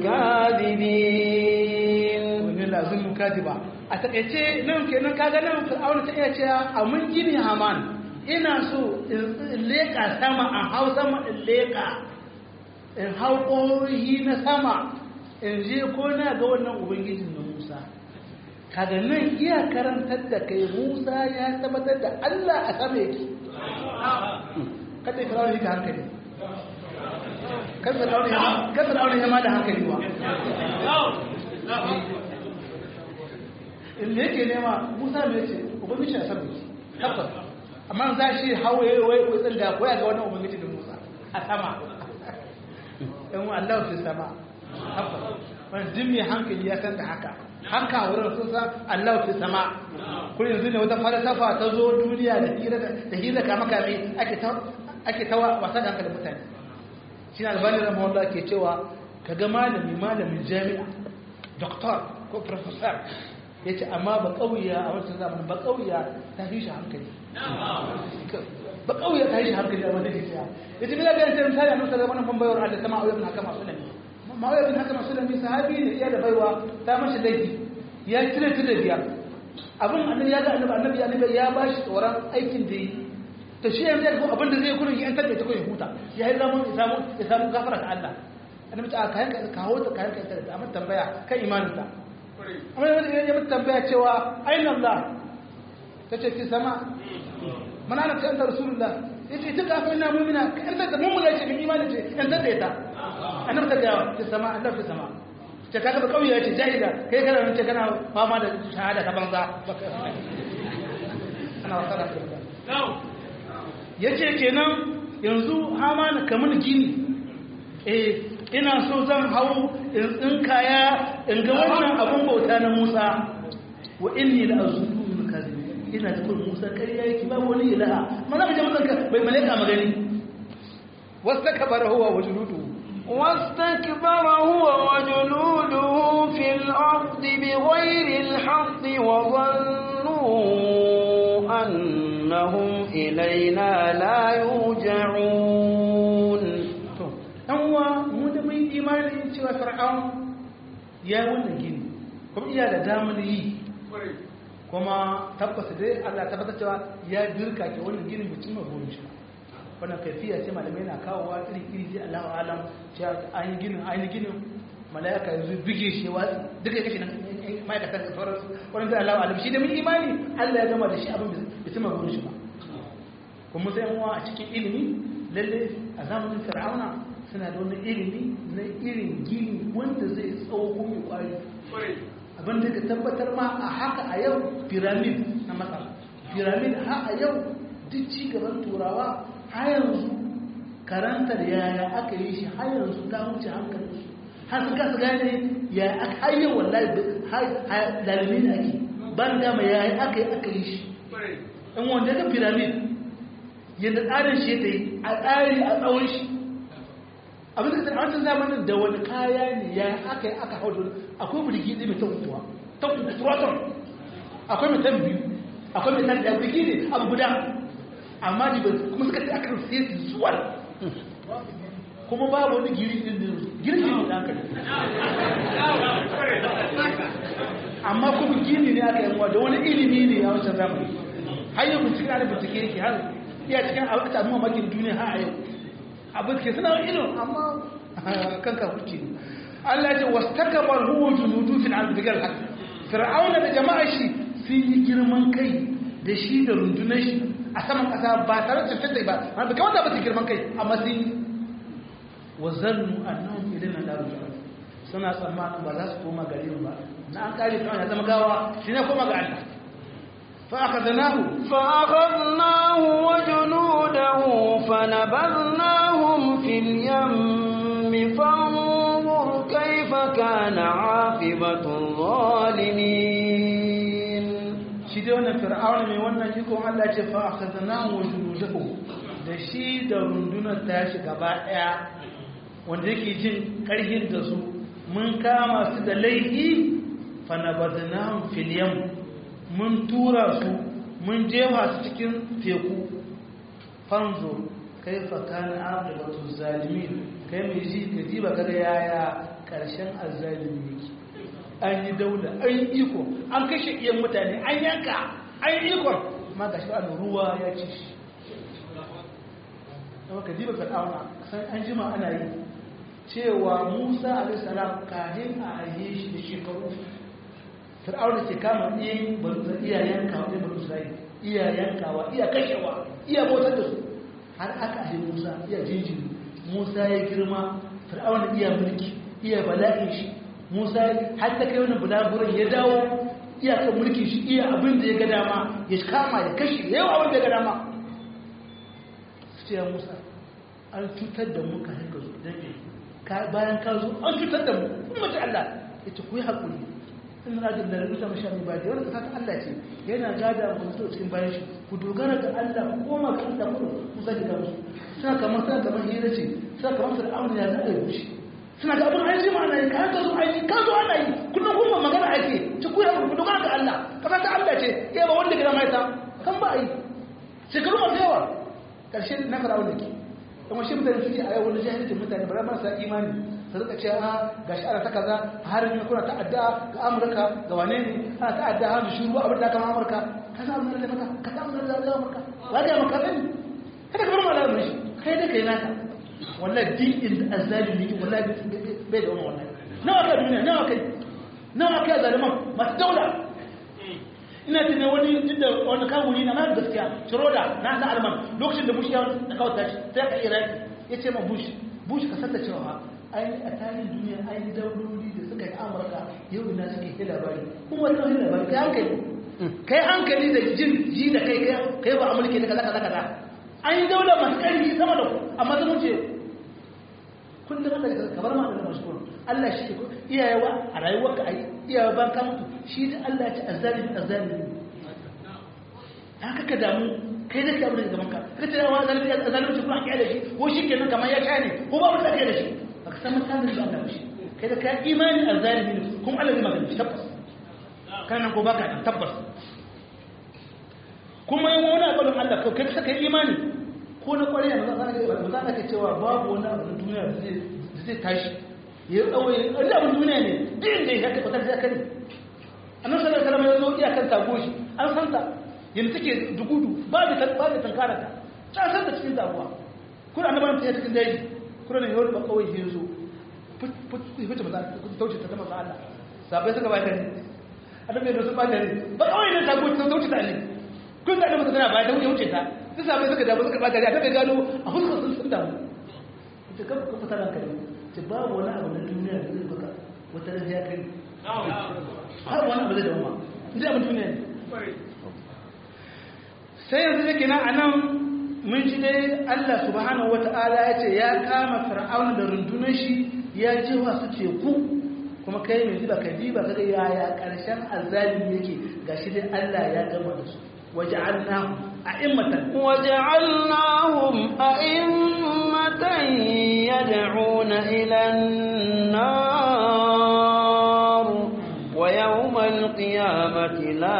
الكاذبين wani lazim kadiba a takaice nan kenan kaga nan fir'auna ta iya cewa a mun gini haman ina so in leka sama a hau sama in leka in hau ƙorihi na sama in je ko na ga wannan ubangijin na musa kaga nan iya karantar da kai musa ya tabbatar da allah a sama yake kada ya fir'auna yake hankali kan fir'auna ya ma da hankali ba in yake nema musa mai ce ubangiji a sama yake tabbas amma za shi hawaye wai kutsin da koya ga wannan ubangiji da musa a sama yan Allah fi sama haka wani duk mai hankali ya san da haka haka wurin sun san Allah fi sama kun yanzu ne wata falsafa ta zo duniya da hira da hira kama kame ake ta ake ta wasa da hankalin mutane shi ne albani rahimahullah ke cewa kaga malami malamin jami'a doktor ko professor ya ce amma ba ƙauya a wancan zamanin ba ƙauya ta fi shi hankali ba ƙauya ta fi shi hankali a wanda ke siya ya ce bila ga yanzu misali a nusa zamanin ban bayar da sama auyar bin haka masu nami ma'auyar bin haka masu nami sahabi ne iya da baiwa ta mashi laifi ya cire ta da biyar abin annabi ya ga annabi annabi ya nabi ya ba shi tsoron aikin da yi to shi yanzu ya abin da zai kurin ya yantar da ta kuma ya huta ya yi zamun ya samu ya samu gafara ta Allah annabi ta kayan ka kawo ta kayan ka ta amma tambaya kan imanin ta amma ya mutu tambaya cewa ainihin Allah ta ce fi sama mana na ce ta rasulullah ya ce duka akwai na mumina yan da mummuna ce bin imanin ce yan da ta annabi ta gaya fi sama Allah fi sama ce kaga ba kauye ce jahila kai kana nan ce kana fama da shahada ta banza ana wasa da ya ce kenan yanzu hama na kamar gini eh ina so zan hau in tsinkaya in ga wannan abin bauta na Musa wa inni la azunnu min kadhib ina cikin Musa ƙarya yake ba wani ilaha mana ga mutan bai malaika magani wastakbara huwa wa juluduhu واستكبر هو وجنوده في الأرض بغير الحق وظنوا أنهم إلينا لا يرجعون ɗan uwa mu da mun imanin cewa fir'aun ya yi wannan gini kuma iya da damar yi kuma tabbata dai Allah tabbata cewa ya dirka ke wannan ginin bai cimma burin shi wannan kaifiya ce malamai na kawowa iri iri sai Allahu alam cewa an yi ginin an yi ginin malaika yanzu bige shi wa duka kashi nan ma'aikatan da sauran wannan sai Allahu alam shi da mun imani Allah ya gama da shi abin bai cimma burin shi ba kuma sai mu a cikin ilimi lalle a zamanin fir'auna suna da wani ilimi na irin gini wanda zai tsawo mai kwari abin da ka tabbatar ma a haka a yau piramid na masar piramid ha a yau duk ci gaban turawa har yanzu karantar yaya aka yi shi har yanzu ta wuce hankalin su har su kasa gane ya aka har yau wallahi dalimin ake ban dama yaya aka yi aka yi shi in wanda ga piramid yadda tsarin shi ta yi a tsari a tsawon shi abin da a wancan zamanin da wani kaya ne ya aka yi aka hau da akwai birgi ɗin mai tankuwa tankuwa akwai mai tan biyu akwai mai tan ɗaya birgi ne abu guda amma ne kuma suka ce akan sai su zuwa kuma babu wani giri ɗin da girki ne da hankali amma kuma gini ne aka yanwa da wani ilimi ne a wancan zamani har yau bincike ana bincike yake har iya cikin abin da amma makin duniya har a yau abin ke suna ilimin amma kanka huce Allah ya ce wastakbar huwa junudu fil ardi bigal haqq fir'auna da jama'a shi sun yi girman kai da shi da rundunar shi a saman kasa ba tare da tantance ba amma bai kamata ba su girman kai amma sun yi wa zannu annahum ilayna la rujua suna tsammanin ba za su koma gare mu ba na an kare fir'auna ya zama gawa shi ne koma ga Allah fa akhadnahu fa akhadnahu wa junudahu fanabadnahum fil yammi fanzur kayfa kana aqibatu zalimin shi dai wannan fir'auna mai wannan ikon Allah ce fa akhadnahu wa junudahu da shi da rundunar tashi gaba daya wanda yake jin karhin da su mun kama su da laifi fa nabadnahum fil yam mun tura su mun jefa su cikin teku fanzo kaifa kana aqibatu zalimin kai mai ji ka ji ba kaga yaya karshen azzalimi yake an yi daula an yi iko an kashe iyan mutane an yanka an yi ikon ma ga shi an ruwa ya ci shi da ka diba ka ɗauna san an jima ana yi cewa musa alisalam kahin a aye shi da shekaru fir'auna ke kama iyayen barusa iyayen kawo ne barusa iyayen kawa iya kashewa iya bautar da su har aka ahe musa iya jinjiri musa ya girma fir'auna iya mulki iya bala'in shi musa har ta kai wani bulaguran ya dawo iyakar mulkin shi iya abin da ya ga dama ya kama ya kashe ya yawa abin da ya ga dama su ce ya musa an cutar da mu kafin ka zo don me bayan ka zo an cutar da mu kun mace allah ya ce ku yi haƙuri in na jin da rubuta mashi mai ba da wani ƙasa ta allah ce yana gada mu mutu cikin bayan shi ku dogara ga allah ku koma ga allah ku musa ki ga musu suna kamar suna kamar hira ce suna kamar fir'auna ya zaɗa ya wuce suna da abin aiki ma ana yi kayan ka zo aiki ka zo ana yi kullum kuma magana ake ci kuya ku dogara ga Allah kasa ta Allah ce ya ba wanda gida mai ta kan ba yi shekaru masu yawa karshe na fara wanda ke kuma shi mutane suke a yau wani jahilcin mutane ba marasa imani su rika ce a ga shi ana ta kaza har ne kuna ta'adda ga Amurka ga wane ne ana ta'adda har shi ruwa abin da kama Amurka ka sa abin da maka ka sa abin da Amurka wa ga maka sani kada ka bar malamin shi kai da kai naka wallahi din inda azzalimi ne wallahi bai da wannan wallahi nawa ka duniya nawa kai nawa kai zaliman masu daula ina tunan wani duk da wani kawuri na mai gaskiya shiroda na na alman lokacin da bush ya na kawo tashi sai ka iraki ya ce ma bush bush ka sanda cewa ai a tarihin duniya ai dauloli da suka yi amurka yau ina suke yi labari kuma wani wani labari kai hankali kai hankali da jin ji da kai kai ba amurka ne kaza kaza kaza an yi daular masu ƙarfi sama da ku amma sun wuce kullum Allah ya kabar ma da mashkur Allah shi ke iyayewa a rayuwarka ai iyayewa ban ka mutu shi da Allah ya ci azzalimi azzalimi haka ka damu kai da ka abin da gaban ka ka ce wa zalimi azzalimi kuma an kiyaye shi ko shi kenan kamar ya kane ko ba mutum da shi baka san mutanen da Allah shi kai da ka imani azzalimi ne kuma Allah zai magana shi tabbas kana ko baka tabbas kuma yin wani abin Allah kai saka imani ko na kwariya na za a ke cewa babu wani abu na duniya da zai tashi ya tsawaye wani abin duniya ne din da ya tabbatar da kare annan sallar salama ya zo iya kan tago shi an san ta yin take dugudu ba da ba da tankara ta ta san ta cikin taguwa kuna annaban ta cikin daji kuna ne yau ba kawai ya zo fita ba za ta tauce ta zama Allah sabai suka ba ta ne annabi da su ba ta ne ba kawai ne tago ta tauce ta ne kun da annabi tana ba ta wuce ta duk sabai suka damu suka bata ta bai gano a fuskar sun sun damu ita kan ka fita ranka ne ce babu wani abu na duniya da zai baka wata ran ya kai har wani abu zai dawo ma inda abin duniya ne sai yanzu yake na anan mun ji dai Allah subhanahu wata'ala ya ce ya kama fir'auna da rundunar shi ya jefa su teku kuma kai mai diba ka diba kaga yaya karshen azzalimi yake gashi dai Allah ya gama da su waja'alnahu a'immatan وجعلناهم أئمة يدعون إلى النار ويوم القيامة لا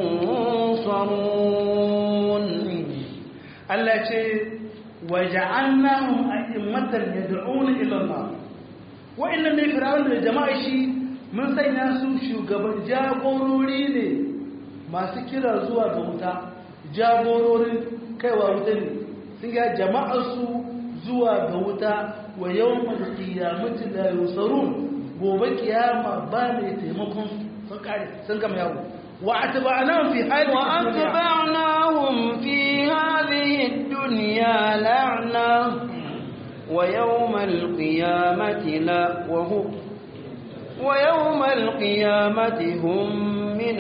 ينصرون Allah ce waja'alnahum a'immatan yad'una ila Allah wa'annan ne fir'aun da jama'a shi mun sanya su shugaban jagorori ne masu kira zuwa ga wuta jagororin kaiwa wuta ne sun ga jama'ar su zuwa ga wuta wa yawmal qiyamati la yusarun gobe kiyama ba mai taimakon sun kare sun gama yawo wa atba'nahum fi hadhihi وأتبعناهم في هذه الدنيا لعنة ويوم القيامة لا وهو ويوم القيامة هم من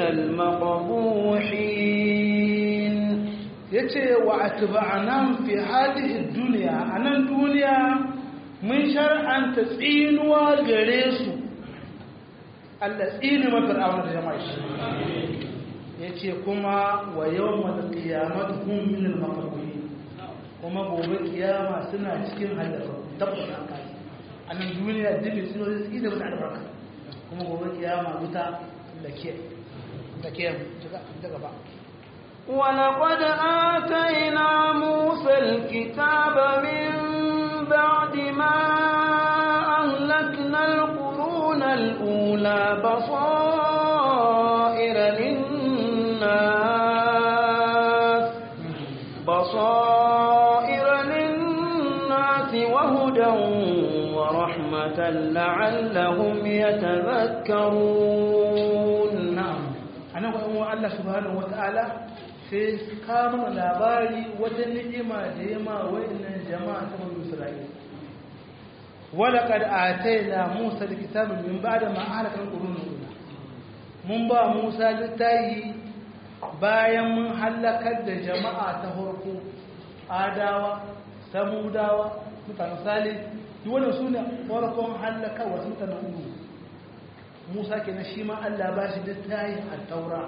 المقبوحين yace wa atba'nahum fi hadhihi dunya anan duniya mun shar'anta tsinuwa gare su Allah tsini ma fir'auna da jama'a shi yace kuma wa yawmal qiyamati hum min al maqbuhin kuma gobe kiyama suna cikin halaka tabbata kai anan duniya dole sun yi tsini da albarka kuma gobe kiyama wuta da ke da ke daga ba ولقد آتينا موسى الكتاب من بعد ما أهلكنا القرون الأولى بصائر للناس بصائر للناس وهدى ورحمة لعلهم يتذكرون na'am anan kuma Allah subhanahu wata'ala sai kama labari wata ni'ima da yama wayannan jama'a ta Bani Isra'ila walaqad atayna Musa alkitaba min ba'da ma ahlaka al-qurun mun ba Musa littafi bayan mun halakar da jama'a ta farko adawa samudawa mutanen salih duk wannan sune farkon halaka wa mutanen ulu Musa kenan shi ma Allah ba shi littafi a taura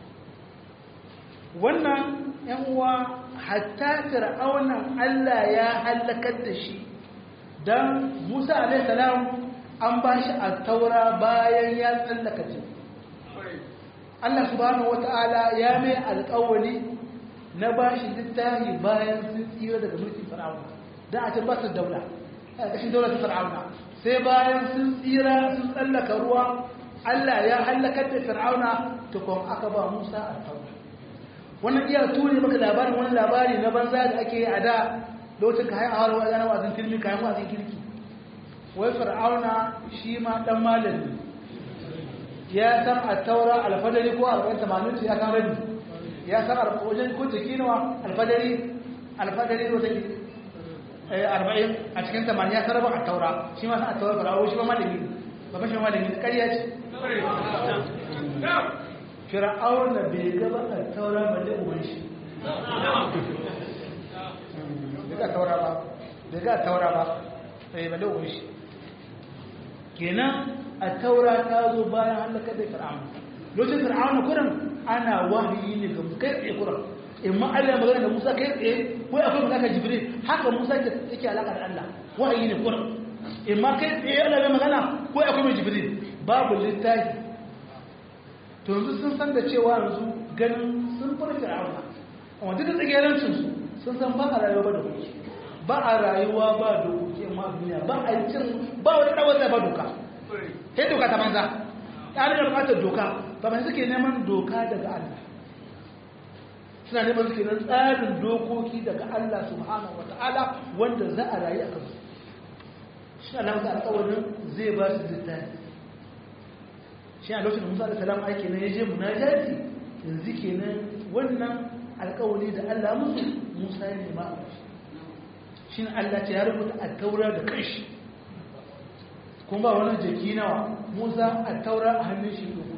wannan ‘yan uwa hatta fir'aunan Allah ya hallakar da shi don Musa alaihissalam an ba shi a taura bayan ya tsallaka ce Allah subhanahu wata'ala ya mai alƙawali na ba shi littafi bayan sun tsira daga mulkin fir'auna da a can ba su daula a ƙashin daular ta fir'auna sai bayan sun tsira sun tsallaka ruwa Allah ya hallakar da fir'auna tukun aka ba Musa a taura wannan iya ture maka labarin wani labari na banza da ake yi a da lokacin ka haihuwa wa yana wazin filmi kayan wazin kirki wai fir'auna shi ma dan malami ya san a taura alfadari ko arba'in tamanin ya san rabi ya san wajen ko jiki nawa alfadari alfadari ko take arba'in a cikin tamanin ya san rabin a taura shi ma san a taura fir'auna shi ma malami ba mashi malami ƙarya ce fir'auna bai gaba a taura ba da uwan shi daga taura ba daga taura ba sai ba da uwan shi kenan a taura ta zo bayan halaka da fir'auna lokacin fir'auna kuran ana wahayi ne ga kai tsaye kuran imma Allah magana da Musa kai tsaye ko akwai magana Jibril haka Musa yake alaka da Allah wahayi ne kuran imma kai tsaye Allah bai magana ko akwai Jibril babu littafi to yanzu sun san da cewa yanzu ganin sun fara fir'auna amma duk da tsagerancin su sun san ba a rayuwa ba da kuke ba a rayuwa ba da kuke ma duniya ba a cin ba wani dawar da ba doka sai doka ta banza ya da bukatar doka ba mai suke neman doka daga Allah suna neman suke nan tsarin dokoki daga Allah subhanahu wata'ala wanda za a rayu a kansu shi Allah ta alƙawarin zai ba su littafi shi a lokacin musa da salam ake na yaje munajati yanzu kenan wannan alkawari da Allah musu musa ne ma shi ne Allah ce ya rubuta a taura da kanshi kuma ba wani jaki nawa musa a taura a hannun shi dubu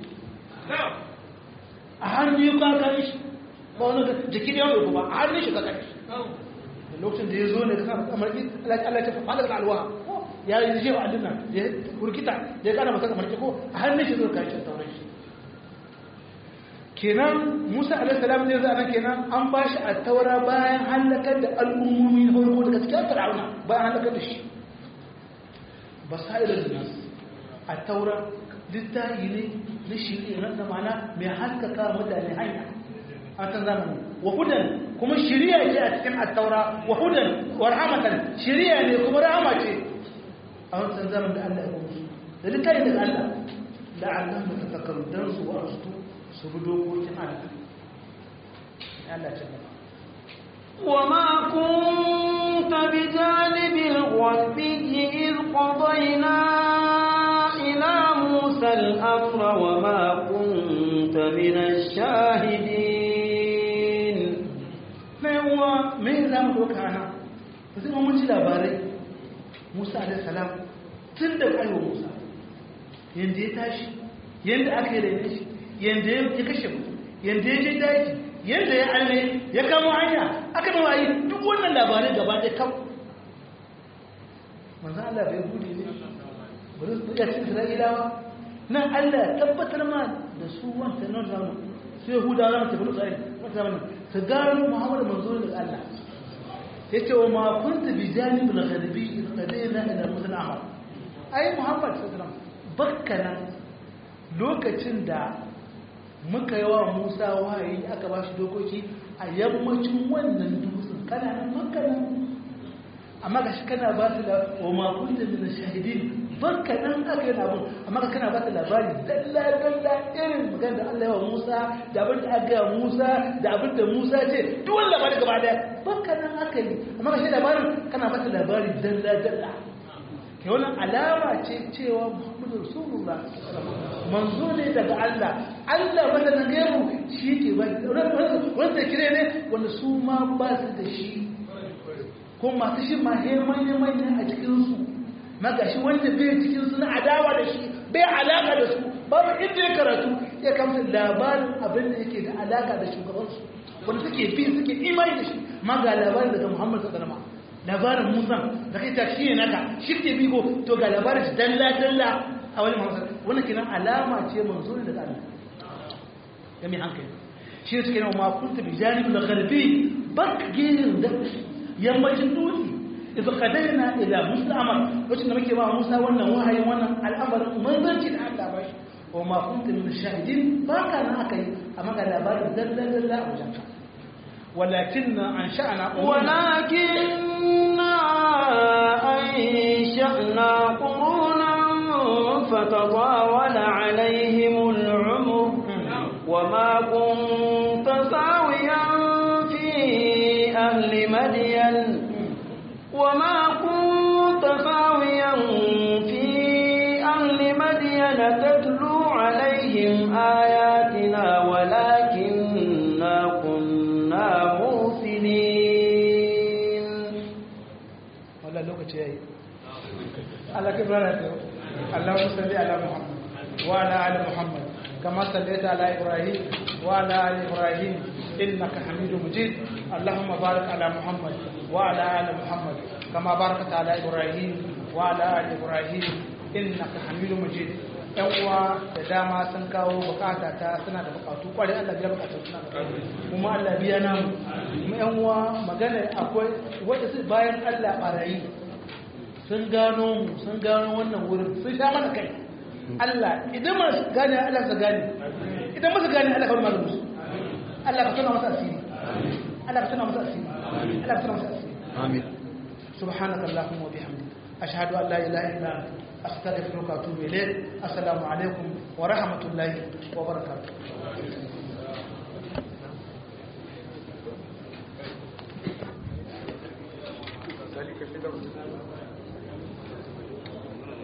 a hannun yi kakan shi ba wani jaki da yawon ba a hannun shi kakan shi da lokacin da ya zo ne ka sa amarki Allah ce fa da alwa ya yi jewa a dinnan da ya kurkita da ya kana masa kamar ko a hannun shi zai kashi sauran shi kenan musa alaihissalam ne za a kenan an ba shi a taura bayan halakar da al'ummomi na farko daga cikin fir'auna bayan halakar da shi basairar nas a taura littafi ne na shiri na zamana mai haskaka mutane hanya a kan zamani wa hudan kuma shiriya ce a cikin attaura wa hudan wa rahmatan shiriya ne kuma rahama ce a wancan zaman da Allah ya kuma su da littafi daga Allah da Allah mu tafakkaru dan su wa su su bi dokokin Allah Allah ce gaba وما كنت بجانب الغربي إذ قضينا إلى موسى الأمر وما كنت من الشاهدين na yawa mai za mu ɗauka ana da zai mun ji labarai musa alaihi salam tun da aiwa musa yadda ya tashi yadda aka yi da shi yadda ya kashe mutum yadda ya je daji yadda ya alme ya kama hanya aka da wayi duk wannan labarai gaba ɗaya kam manzan Allah bai gudu ne bari su ya ci isra'ilawa nan Allah ya tabbatar ma da su wanta nan zamu su yahuda za mu tafi isra'ila wata zamanin su gano muhammadu manzo ne daga Allah ya ce wa ma kunta bi janibul ghadbi istadina ila musul amal ai muhammad sallallahu alaihi wasallam bakkanan lokacin da muka yi wa musa wahayi aka ba shi dokoki a yammacin wannan dutsen kana nan makana amma ga shi kana ba su da wa makon da mina shahidin barka nan aka yi labun amma ka kana ba su labari dalla dalla irin magana da Allah ya wa Musa da abin da aka yi Musa da abin da Musa ce duk wani labari gaba daya barka nan aka yi amma ga shi labarin kana ba su labari dalla dalla ke wannan alama ce cewa Muhammadu Rasulullah manzo ne daga Allah Allah wanda na gairu shi ke ba wanda kire ne wanda su ma ba su da shi ko masu shi ma he manya manya a cikin su magashi wanda bai cikin su na adawa da shi bai alaka da su babu inda ya karatu ya kamata labarin abin da yake da alaka da shugabansu wanda suke bi suke imani da shi ma ga labarin daga Muhammad sallallahu alaihi wasallam labarin Musa da kai ta shi ne naka shi ke bigo to ga labarin shi dalla dalla a wani Muhammad wannan kenan alama ce manzo ne daga Allah ga mai hankali shi ne suke ma kunta bi janibul gharbi bak girin da yammacin dutse idan kadaina ila Musa amar wacce da muke ba Musa wannan wahayin wannan al'amarin manzanci da Allah ba shi wa ma kunta min shahidin ba ka na akai amma ga labarin dalla dalla a wajenka ولكن أنشأنا ولكننا أنشأنا قرونا فتطاول عليهم العمر وما كنت ساويا في أهل مدين وما كنت ساويا في أهل مدين تتلو عليهم آياتنا ولكننا كنا مرسلين والله لوكacin yayi Allah ke bara ta Allahumma salli ala Muhammad wa ala ali Muhammad kama sallaita ala Ibrahim wa ala ali Ibrahim innaka Hamidum Majid Allahumma barik ala Muhammad wa ala ali Muhammad kama barakta ala Ibrahim wa ala ali Ibrahim innaka Hamidum Majid yan uwa da dama sun kawo bukata ta suna da bukatu kwarai Allah biya bukatun suna da kuma Allah biya namu kuma yan uwa magana akwai wanda su bayan Allah barayi sun gano mu sun gano wannan wurin sun sha mana kai Allah idan ma su gane Allah su gane idan ma su gane Allah kawai malamu su Allah ka tuna masa asiri Allah ka tuna masa asiri Allah ka tuna masa asiri amin سبحانك اللهم وبحمدك أشهد أن لا إله إلا أنت أستغفرك وأتوب إليك السلام عليكم ورحمة الله وبركاته ذلك في